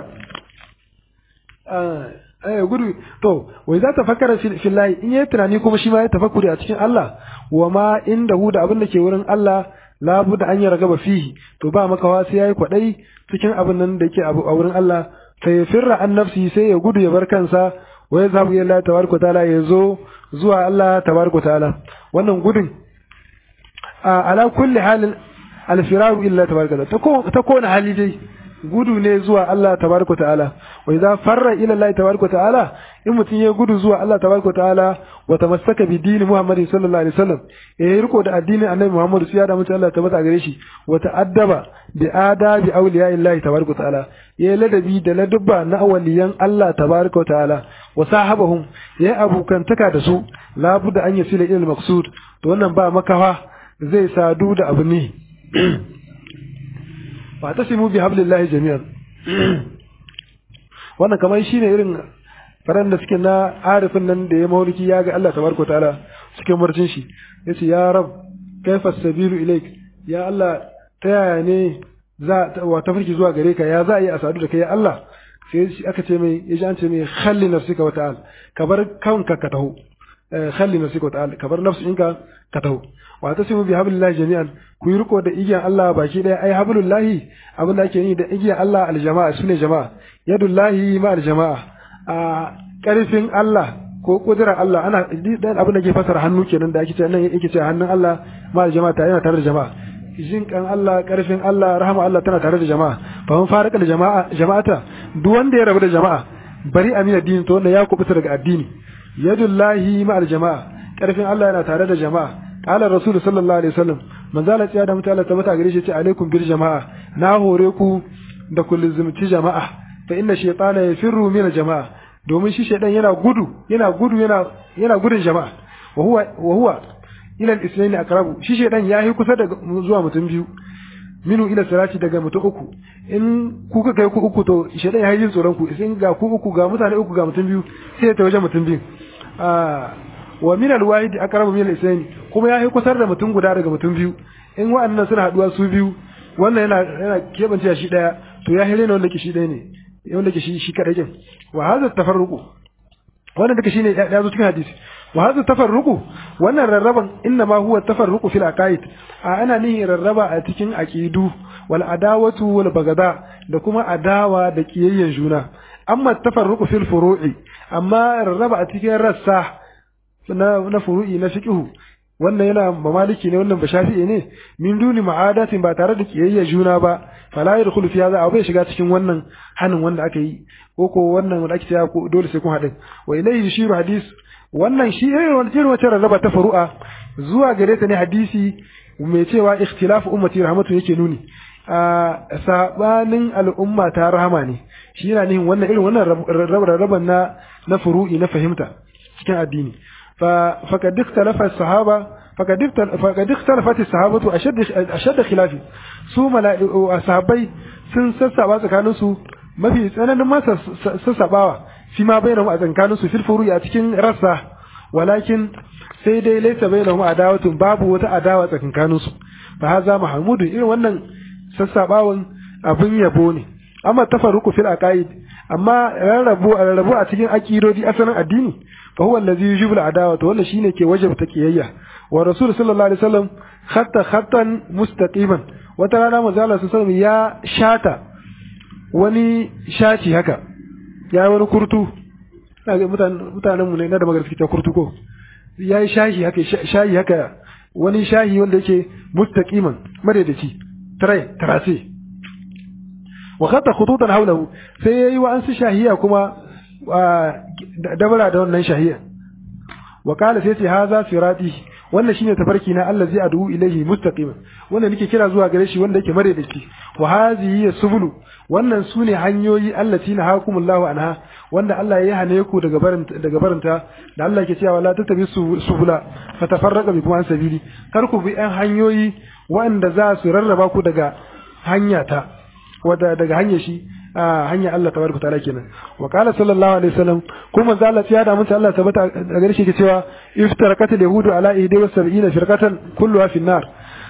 eh gudu to wai za ta fakara fillahi in yayi tunani kuma shi ma ya tafakkuri a cikin Allah wa ma inda hu da abin da ke wurin Allah la budda an yargaba fihi to ba makawa sai yayi kwadai cikin abin nan da yake a wurin Allah sai firra an nafsi sai ya gudu ya bar kansa wa ya zabu ila tabaraka taala ya zo zuwa Allah tabaraka taala wannan gudun ala kulli halin alfiraru illa tabaraka taala ta kona hali dai gudu ne zuwa Allah tabaraka ta'ala wa idza farra ila Allah tabaraka ta'ala in mutun ya gudu zuwa Allah tabaraka ta'ala wa tamassaka bi dini Muhammad sallallahu alaihi wasallam ya riko da addinin Annabi Muhammad sai ya da mutum Allah tabbata gare shi wa ta'addaba bi adabi awliya Allah tabaraka ta'ala ya ladabi da ladubba na awliyan Allah tabaraka ta'ala wa sahabahum ya abukantaka da su labuda an yasila ila al-maqsud to wannan ba makawa zai sadu da abu ne fa tasimu bi hablillahi jami'an wannan kamar shine irin faran da suke na arifin nan da ya mauliki ya ga Allah tabaraka taala cikin murcin shi yace ya rab kaifa sabilu ilaik ya Allah ta yaya ne za wa tafarki zuwa gare ka ya za a yi a sadu da kai ya Allah sai aka ce mai yaji an ce mai khalli nafsika wa ta'al ka bar kanka ka taho khalli nafsika wa ta'al ka bar nafsinka ka taho wa tasimu bi hablillahi jami'an ku yi riko da igiyan Allah baki daya ai hablullahi abin da ake yi da igiyan Allah aljama'a sune jama'a yadullahi ma aljama'a a karfin Allah ko kudurar Allah ana dan abin da ke fasara hannu kenan da ake cewa nan yake cewa hannun Allah ma aljama'a ta yana tare da jama'a jin kan Allah karfin Allah rahama Allah tana tare da jama'a fa mun faraka da jama'a jama'ata duk wanda ya rabu da jama'a bari amina dini to wanda ya kubuta daga addini yadullahi ma aljama'a karfin Allah yana tare da jama'a qala rasul sallallahu alaihi wasallam manzala tsaya da mutala ta mata gare shi ce alaikum bil jama'a na hore ku da ku lizumci jama'a fa inna shaytana yafirru min jama'a domin shi shaydan yana gudu yana gudu yana yana gudun jama'a wa huwa wa huwa ila al-islaini aqrabu shi shaydan yayi kusa da zuwa mutum biyu minu ila salati daga mutum uku in kuka kai ku uku to shaydan yayi jin tsoron ku in ga ku uku ga mutane uku ga mutum biyu sai ta wajen mutum biyu wa min alwahid aqrabu min al-isnayn kuma ya yi kusar da mutum guda daga mutum biyu in wa'annan suna haduwa su biyu wannan yana yana kebance shi daya to ya hire ne wanda ke shi daya ne wanda ke shi shi kadai kin wa hadha tafarruqu wannan duka shine ya zo cikin hadisi wa hadha tafarruqu wannan rarraban inna ma huwa tafarruqu fil aqaid a ana nihin rarraba a cikin aqidu wal adawatu wal bagada da kuma adawa da kiyayyen juna amma tafarruqu fil furu'i amma rarraba a cikin rassa na na furu'i na fiqhu wannan yana mamaliki ne wannan bashafi'i ne min duni ma'adatin ba tare da kiyayya juna ba fala yadkhulu fi hadha abai shiga cikin wannan hanin wanda aka yi ko ko wannan wanda ake cewa ko dole sai kun haɗin wa ilayhi yushiru hadis wannan shi irin wani irin wata rarraba ta furu'a zuwa gare ta ne hadisi mai cewa ikhtilafu ummati rahmatu yake nuni a sabanin al'umma ta rahama ne shi yana nihin wannan irin wannan rarraban na na furu'i na fahimta cikin addini فقد اختلف الصحابة فقد فقد اختلفت الصحابة أشد أشد خلاف su sahabbai sun sassaba tsakanin su mafi tsananin ma sassabawa fi ma bainahum a tsakanin su fil furu'i a cikin rassa walakin sai dai laysa bainahum adawatun babu wata adawa tsakanin su fa haza mahmudun irin wannan sassabawan abin yabo ne amma tafarruqu fil aqaid amma rarrabu rarrabu a cikin akidodi asalin addini fa huwa allazi yujibu al-adawa to wannan shine ke wajabta kiyayya wa rasul sallallahu alaihi wasallam khatta khattan mustaqiman wata rana manzo Allah sallallahu alaihi ya shata wani shaci haka ya wani kurtu kaga mutanen mutanen mu ne na da magana suke kurtu ko yayi shahi haka shahi haka wani shahi wanda yake mustaqiman madadaci tare tarase wa khata khututan hawlahu sai yayi wa ansu shahiya kuma dabara da wannan shahiya wa qala sai ce haza sirati wannan shine tafarki na Allah zai adu ilaihi mustaqiman wannan nake kira zuwa gare shi wanda yake madadaci wa hazihi subulu wannan sune hanyoyi allati na hakumullahu anha wanda Allah ya hane ku daga barin daga barinta da Allah yake cewa la tatabi subula fatafarraqa bikum an sabili kar ku bi ɗan hanyoyi wanda za su rarraba ku daga hanyata wanda daga hanyar shi a hanyar Allah tabaraka ta'ala kenan wa qala sallallahu alaihi wasallam kuma manzo Allah ya da mun Allah tabbata a gare shi ke cewa iftaraqatil yahudu ala 71 firqatan kulluha fi nar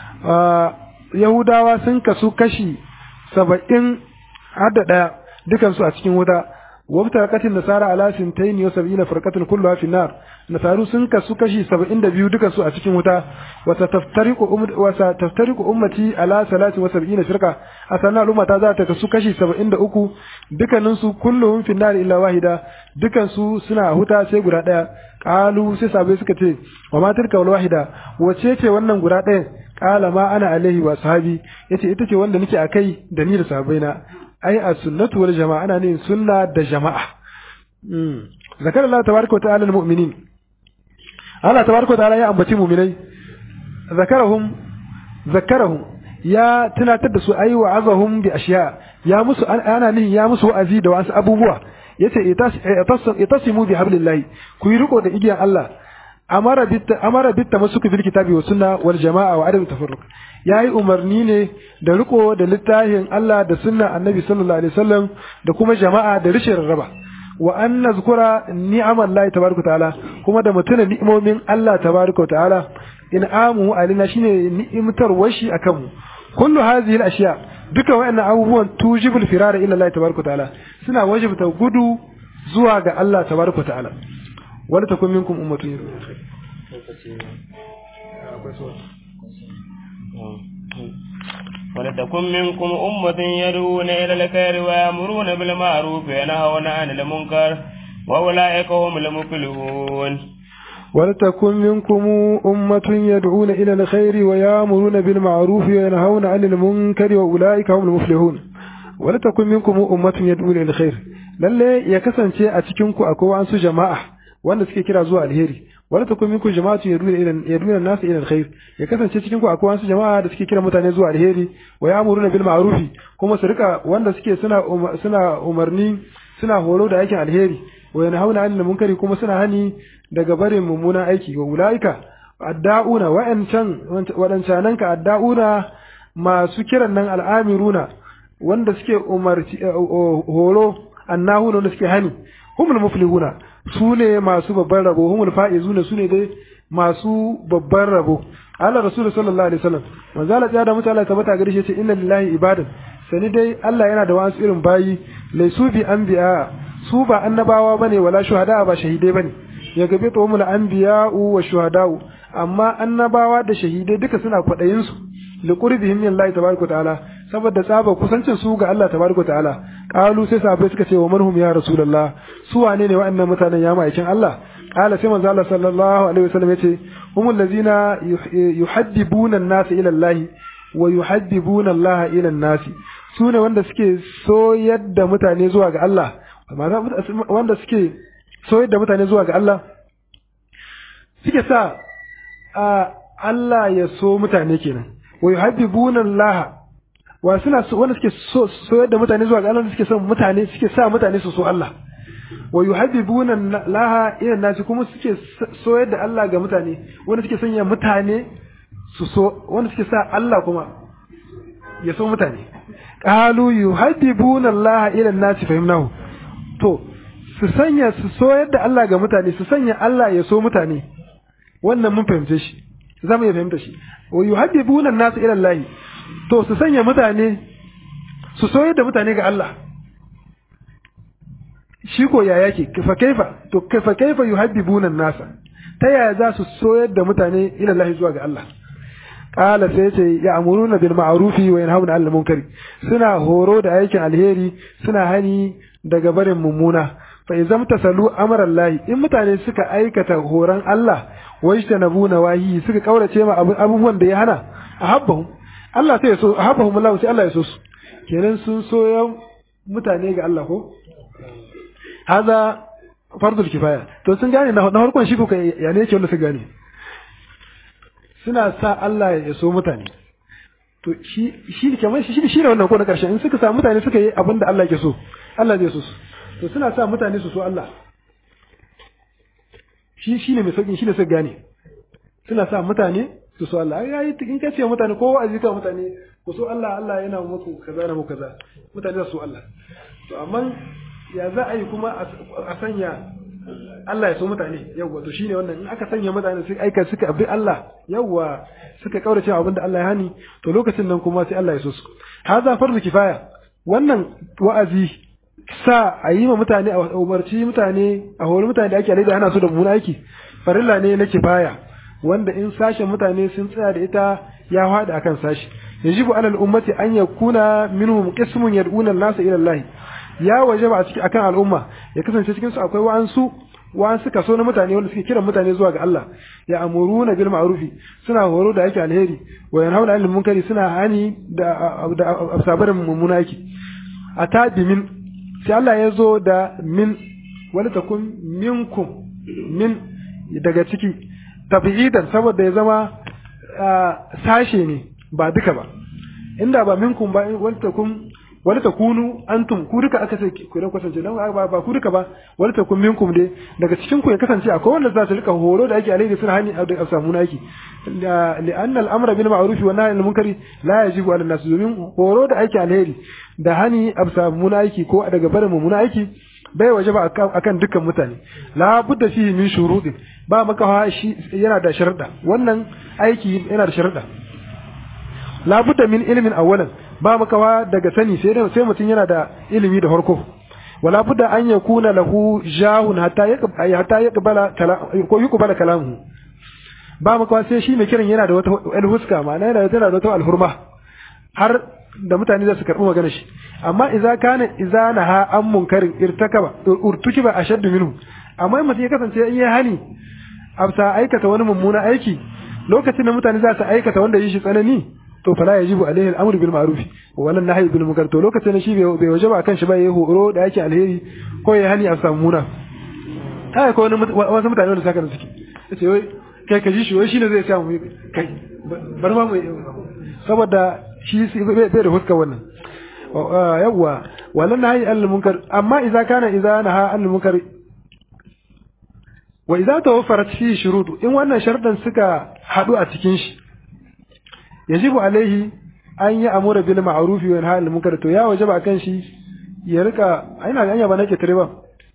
yahudawa sun kasu kashi 70 hadda daya dukan su a cikin wuta wabtaraqatil nasara ala 72 firqatan kulluha fi nar nasaru sun kasu kashi 72 dukan su a cikin wuta wa taftariqu wa taftariqu ummati ala 73 firqa asana al'umma ta za ta kasu kashi 73 dukanin su kulluhum fi nar illa wahida dukan su suna huta sai guda daya qalu sai sabai suka ce wa ma tilka wal wahida wace ce wannan guda daya qala ma ana alaihi wa sahabi yace ita ce wanda nake akai da ni da sahabbaina ai as-sunnatu wal jama'a ana ne sunna da jama'a zakar Allah tabaraka wa ta'ala al-mu'minin Allah tabaraka ta'ala ya ambaci mu'minai zakarahum zakarahum ya tunatar da su ayi wa azahum bi ashiya ya musu ana nihin ya musu wa'azi da wasu abubuwa yace itasimu bi hablillahi ku yi riko da igiyan Allah amara bit amara bit tamassuku bil kitabi was sunna wal jamaa wa adam tafarruq yayi umarni ne da riko da littafin Allah da sunna annabi sallallahu alaihi wasallam da kuma jama'a da rishin raba wa an nazkura ni'amal lahi tabaraka ta'ala kuma da mutuna ni'imomin Allah tabaraka ta'ala in amu alina shine ni'imtar washi akan mu kullu hadhihi al-ashya duka wayannan abubuwan tujibul firara ila Allah tabaraka ta'ala suna wajibta gudu zuwa ga Allah tabaraka ta'ala wala takun minkum ummatun ولتكن منكم أمة يدعون إلى الخير ويأمرون بالمعروف وينهون عن المنكر وأولئك هم المفلحون ولتكن منكم أمة يدعون إلى الخير ويأمرون بالمعروف وينهون عن المنكر وأولئك هم المفلحون ولتكن منكم أمة يدعون إلى الخير lalle ya kasance a cikin ku akwai wasu jama'a wanda suke kira zuwa alheri wala takun minkum jama'atu yaduna ila yaduna an-nas ila alkhair ya kasance cikin ku akwai wasu jama'a da suke kira mutane zuwa alheri wa ya'muruna bil ma'rufi kuma su rika wanda suke suna suna umarni suna horo da aikin alheri wa yanhauna 'anil munkari kuma suna hani daga barin mummunan aiki wa ulaika adda'una wa'ancan wadancanan ka adda'una masu kiran nan al'amiruna wanda suke umarci horo annahuna wanda suke hani humul muflihuna su ne masu babban rabo humul fa'izuna su ne dai masu babban rabo Allah Rasul sallallahu alaihi wasallam manzo Allah ya da mutane Allah tabbata gare shi ce inna lillahi ibadan sani dai Allah yana da wasu irin bayi laisu bi anbiya su ba annabawa bane wala shuhada ba shahidai bane ya gabe to mul anbiya'u wa shuhada'u amma annabawa da shahidai duka suna kwadayin su li qurbihim min Allah tabaraka ta'ala saboda tsaba kusancin su ga Allah tabaraka ta'ala qalu sai sahabbai suka ce wa manhum ya rasulullah su wane ne wa'annan mutanen ya ma'aikin Allah qala sai manzo Allah sallallahu alaihi wasallam yace humul ladzina yuhaddibuna an-nas ila Allah wa yuhaddibuna Allah ila an-nas su ne wanda suke soyar da mutane zuwa ga Allah wanda suke soyar da mutane zuwa ga Allah suke sa Allah ya so mutane kenan wa yuhabbibuna Allah wa suna wanda suke soyar da mutane zuwa ga Allah suke son mutane suke sa mutane su so Allah wa yuhabbibuna Allah ila nasi kuma suke soyar da Allah ga mutane wanda suke sanya mutane su so wanda suke sa Allah kuma ya so mutane qalu yuhabbibuna Allah ila nasi fahimnahu to su sanya su soyar da Allah ga mutane su sanya Allah ya so mutane wannan mun fahimce shi za mu iya fahimta shi wa yuhabbibuna an-nas ila Allah to su sanya mutane su soyar da mutane ga Allah shi ko ya yake fa kaifa to kaifa kaifa yuhabbibuna an-nas ta yaya za su soyar da mutane ila Allah zuwa ga Allah qala sai ce ya amuruna bil ma'rufi wa yanhauna 'anil munkari suna horo da aikin alheri suna hani daga barin mummuna fa idan tasalu amran lahi in mutane suka aikata horon Allah wajta nabuna wahi suka kaurace ma abubuwan da ya hana ahabbahum Allah sai ya so ahabbahum Allah sai Allah ya so su kenan sun so mutane ga Allah ko haza fardul kifaya to sun gane na farkon shi ko ya ne yake wanda su gane suna sa Allah ya so mutane to shi shi kamar shi shi ne wannan ko na karshen in suka sa mutane suka yi abin da Allah ke so Allah zai so su to suna sa mutane su so Allah shi shi ne mai sauƙin shi ne su gane suna sa mutane su so Allah ya yi in ka ce mutane kowa a zika mutane ku so Allah Allah yana muku kaza na muku kaza mutane su so Allah to amma ya za a yi kuma a sanya Allah ya so mutane yawwa to shine wannan in aka sanya mutane su aika suka bi Allah yawwa suka kaurace abin da Allah ya hani to lokacin nan kuma sai Allah ya so su haza farzu kifaya wannan wa'azi sa a yi ma mutane a umarci mutane a hori mutane da ake alai da hana su da mummuna aiki farilla ne na kifaya wanda in sashen mutane sun tsaya da ita ya hada akan sashi yajibu alal ummati an yakuna minhum qismun yad'una an-nasa ila Allah ya wajaba a cikin akan al'umma ya kasance cikin su akwai wa'ansu wa'ansu kaso na mutane wanda suke kiran mutane zuwa ga Allah ya amuruna bil ma'rufi suna horo da yake alheri wa yanhauna 'anil munkari suna hani da da asabarin mummuna yake atabi min sai Allah ya zo da min wani takun minkum min daga ciki tabi'idan saboda ya zama sashe ne ba duka ba inda ba minkum ba wani takun wani takunu antum ku duka aka ce ku da kasance dan ba ba ku duka ba wani takun minkum dai daga cikin ku ya kasance akwai wanda za su rika horo da ake alheri suna hani a samu naki li'anna al-amra bil ma'ruf wa nahy anil munkari la yajibu 'ala an-nas domin horo da ake alheri da hani a samu naki ko daga barin mummuna aiki bai waje ba akan dukkan mutane la budda fihi min shurudin ba maka shi yana da sharuɗa wannan aiki yana da sharuɗa la budda min ilmin awwalan ba makawa daga sani sai sai mutum yana da ilimi da farko wala budda an yakuna lahu jahun hatta ya hatta ya qabala ko yuqbala kalamu ba makawa sai shi mai kiran yana da wata alhuska ma'ana yana da wata alhurma har da mutane za su karɓi magana shi amma idza kana idza naha an munkarin irtakaba urtukiba ashaddu minhu amma in mutum ya kasance in ya hani afsa aikata wani mummuna aiki lokacin da mutane za su aikata wanda yi shi tsanani to fala yajibu alaihi al-amru bil ma'ruf wa wannan nahyi bil munkar to lokacin shi bai wajaba kan shi ba yayi horo da yake alheri ko ya hani a samu muna kai ko wani wasu mutane wanda saka da suke yace wai kai ka ji shi wai shine zai samu kai bar ma mu saboda shi bai da huska wannan yawwa wannan nahyi al munkar amma idza kana idza naha al munkar wa idza tawaffarat fi shurut in wannan sharɗan suka hadu a cikin shi yajibu alaihi an yi amura bil ma'rufi wa yanha anil munkar to ya wajaba kan shi ya rika ina anya ba nake tare ba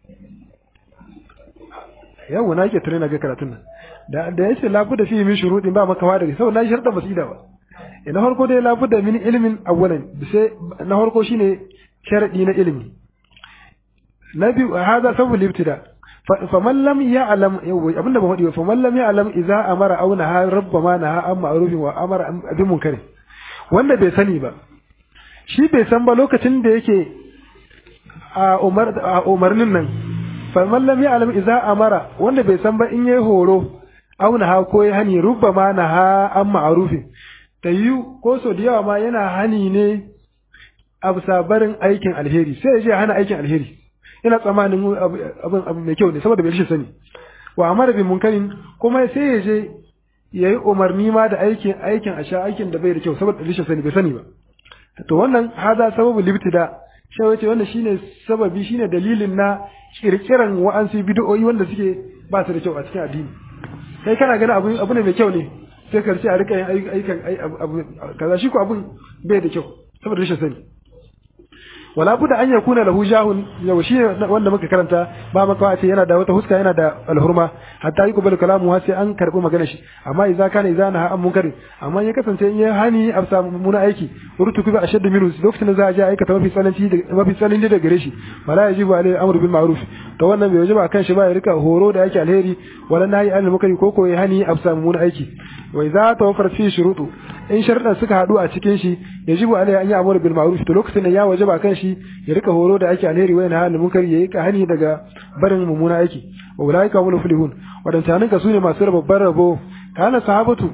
yau na ke tare na ga karatun nan da da yace la budda fi min shuruɗin ba maka wada sau na sharɗa basida ba ina farko dai la budda min ilmin awwalan sai na farko shine sharadi na ilimi na biyu hada sabu libtida faman lam ya'lam abinda ba faɗi ba faman lam ya'lam idza amara aw naha rabbama naha an ma'rufin wa amara bi munkari wanda bai sani ba shi bai san ba lokacin da yake a umar a umarnin nan faman lam ya'lam idza amara wanda bai san ba in yayi horo aw naha ko yayi hani rubbama naha an ma'rufin tayyu ko so da yawa ma yana hani ne a bisa barin aikin alheri sai ya je hana aikin alheri ina tsammanin abin abu mai kyau ne saboda bai rashin sani wa amara bi munkarin kuma sai ya je yayi umarni ma da aikin aikin a sha aikin da bai da kyau saboda rashin sani bai sani ba to wannan haza sababu libtida shi wace wannan shine sababi shine dalilin na kirkiran wa'ansu bid'o'i wanda suke ba su da kyau a cikin addini kai kana ganin abu abu ne mai kyau ne sai ka ce a rika yin aikin abu kaza shi ko abun bai da kyau saboda rashin sani wala budda an yakuna lahu jahun yau shi wanda muka karanta ba maka ce yana da wata huska yana da alhurma hatta yi kubalu kalamu har sai an karbi magana shi amma idza kana idza na an munkari amma ya kasance in ya hani a samu muna aiki rutu kuba ashad minhu lokacin da za a je aikata mafi tsananci da mafi tsananci da gare shi wala yajibu alai amru bil ma'ruf to wannan bai wajiba kan shi ba ya rika horo da yake alheri wala nahi anil munkari ko ko ya hani a samu muna aiki wa idza tawaffar fi shurutu in sharuɗan suka haɗu a cikin shi yajibu alai an yi amru bil ma'ruf to lokacin da ya wajaba kan shi ya rika horo da ake alheri wa nahi anil munkari ya yi hani daga barin mummuna aiki wa ulaika hum muflihun wadantanin ka sune masu babban rabo kana sahabatu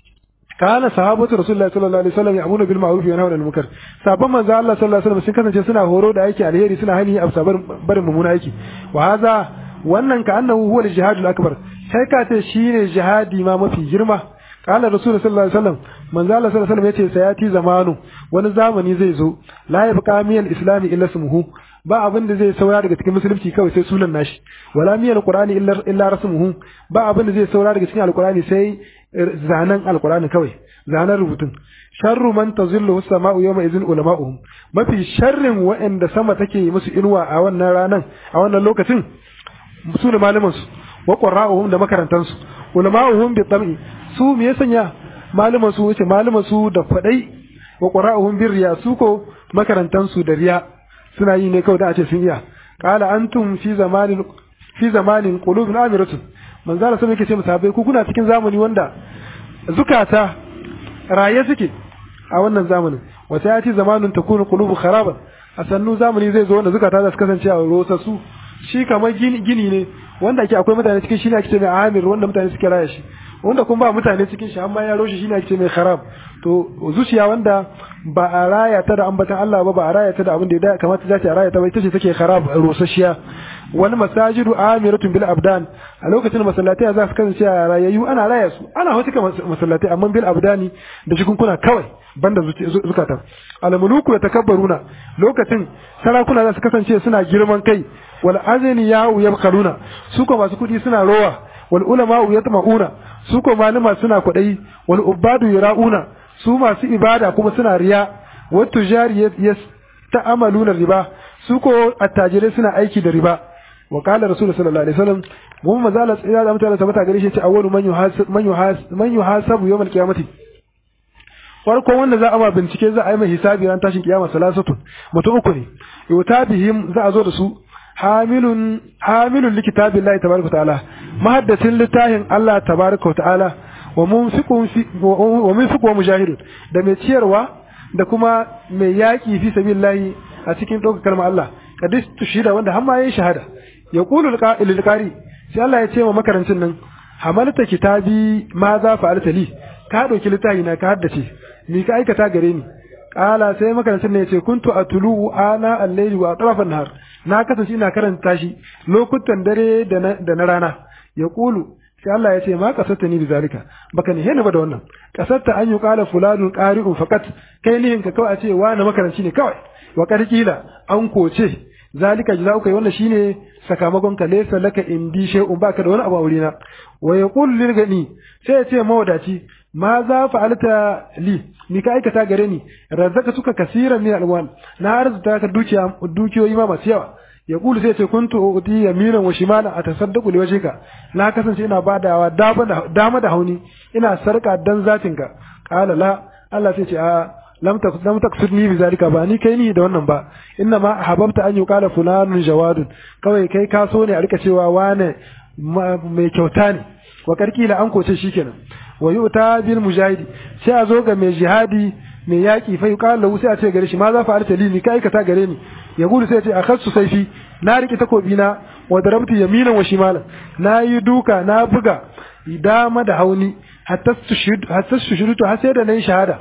kana sahabatu rasulullahi sallallahu alaihi wasallam ya'munu bil ma'ruf wa yanhauna 'anil munkar sabon manzo Allah sallallahu alaihi wasallam sun kasance suna horo da aiki alheri suna hani a sabar barin mummuna aiki wa hadha wannan ka annahu huwa al-jihadul akbar sai ka ce shine jihadi ma mafi girma qala rasul sallallahu alaihi wasallam manzo Allah sallallahu alaihi wasallam yace sayati zamanu wani zamani zai zo la yabqa miyal islami illa ismuhu ba abin da zai saura daga cikin musulunci kawai sai sunan nashi wala miyal qur'ani illa illa rasmuhu ba abin da zai saura daga cikin alqur'ani sai zanen alqur'ani kawai zanen rubutun sharru man tazillu as-sama'u yawma idhin ulama'uhum mafi sharrin wa'anda sama take musu inuwa a wannan ranan a wannan lokacin su ne malaman su wa qurra'uhum da makarantan su ulama'uhum bi tam'i su me ya sanya malaman su wuce malaman su da fadai wa qurra'uhum bir riya su ko makarantan su da riya suna yi ne kawai da a ce sun iya qala antum fi zamanin fi zamanin qulubun amiratun manzo Allah sai yake ce musabai ku kuna cikin zamani wanda zukata raye suke a wannan zamanin wata ya ce zamanin takunu qulubu kharaban a sannu zamani zai zo wanda zukata za su kasance a rosa su shi kamar gini ne wanda ake akwai mutane cikin shi ne ake ce mai amir wanda mutane suke raya shi wanda kuma ba mutane cikin shi amma ya roshe shi ne ake ce mai kharab to zuciya wanda ba a raya ta da ambatan Allah ba ba a raya ta da abin da ya kamata za ta raya ta ba ita ce take kharab rosasshiya wani masajidu amiratun bil abdan a lokacin masallatai za su kasance a rayayyu ana raya su ana hautuka masallatai amma bil abdani da jikunkuna kawai banda zukata almuluku ya takabbaruna lokacin sarakuna za su kasance suna girman kai wal azani ya yabqaluna su ko masu kudi suna rowa wal ulama yatma'una su ko malama suna kwadai wal ubadu yara'una su masu ibada kuma suna riya wa tujari ta'amaluna riba su ko attajirai suna aiki da riba wa qala rasul sallallahu alaihi wasallam mun mazala tsira da mutane sabata gare shi ce awwalu man yuhasab man yuhasab man yuhasabu yawm al-qiyamati farko wanda za a ma bincike za a yi mai hisabi ran tashin kiyama salasatun mutum uku ne yuta bihim za a zo da su hamilun hamilun likitabillahi tabaraka ta'ala mahaddasin littafin Allah tabaraka ta'ala wa munfiqun wa munfiqu wa mujahidun da mai ciyarwa da kuma mai yaki fi sabilillahi a cikin ɗaukar kalmar Allah kadis tushida wanda har ma yayin shahada ya qulu lil qari sai Allah ya ce wa makarancin nan hamalta kitabi ma za fa'alta li ka dauki littafi na ka haddace ni ka aikata gare ni qala sai makarancin ne ya ce kuntu atulu ana al-layli wa atrafan nahar na kasance ina karanta shi lokutan dare da na rana ya qulu sai Allah ya ce ma kasata ni bizalika baka ni hena ba da wannan kasata an yi qala fulanun qari'un faqat kai nihin ka kawai a ce wa na makaranci ne kawai wa karkila an koce zalika jazauka wannan shine sakamakon ka laysa laka indi shay'un baka da wani abu a wurina wa yaqul lil gani sai ya ce mawadaci ma za fa'alta li ni ka aikata gare ni razaka suka kasiran min alwan na arzuta ka dukiya dukiyoyi ma masu yawa ya kulu sai ce kuntu uti yaminan wa shimalan atasaddaqu li wajhika na kasance ina badawa dama da hauni ina sarka dan zatinka qala la Allah sai ce a lam tak lam taksudni bi zalika ba ni kai ni da wannan ba inna ma hababta an yuqala fulanun jawadun kawai kai ka so ne a rika cewa wane mai kyauta ne wa karkila an koce shikenan wa yu'ta bil mujahidi sai a zo ga mai jihadi mai yaki fa yuqala lahu sai a ce gare shi ma za fa alta li ni kai ka ta gare ni ya gudu sai ce akhassu saifi na rike takobi na wa darabtu yaminan wa shimalan na yi duka na buga dama da hauni hatta tushhid hatta tushhidu har sai da nayi shahada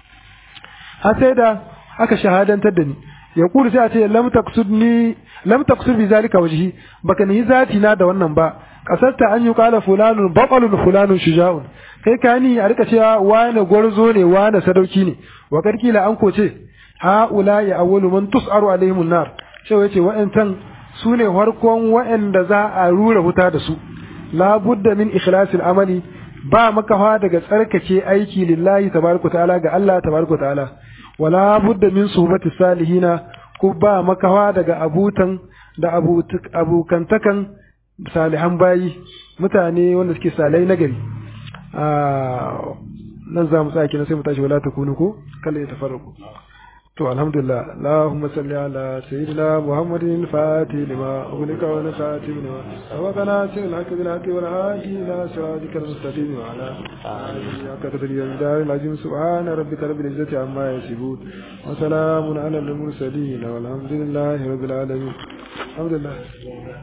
har sai da aka shahadantar da ni ya kudu sai a ce lam taksudni lam taksud bi zalika wajhi baka ni zati na da wannan ba kasarta an yi kala fulanun baqalun fulanun shuja'un kai ka ni a rika cewa wani gwarzo ne wani sadauki ne wa karkila an koce haula ya awwalu man tus'aru alaihim nar sai yace wa'antan su ne farkon wa'anda za a rura wuta da su la budda min ikhlasil amali ba makafa daga tsarkake aiki lillahi tabaraka ta'ala ga Allah tabaraka ta'ala wala budda min suhbati salihina ko ba makawa daga abutan da abokantakan salihan bayi mutane wanda suke salai nagari nan za mu tsaki na sai mu tashi wala ta kunu ko kala ya tafarraku to alhamdulillah allahumma salli ala sayyidina muhammadin fatih lima ughliqa wa nasati lima sabaqana sil haqq bil haqq wa hadi ila siratikal mustaqim wa ala alihi haqqa qadri wa dar al subhana rabbika rabbil izzati amma yasifun wa salamun ala al mursalin walhamdulillahi rabbil alamin alhamdulillah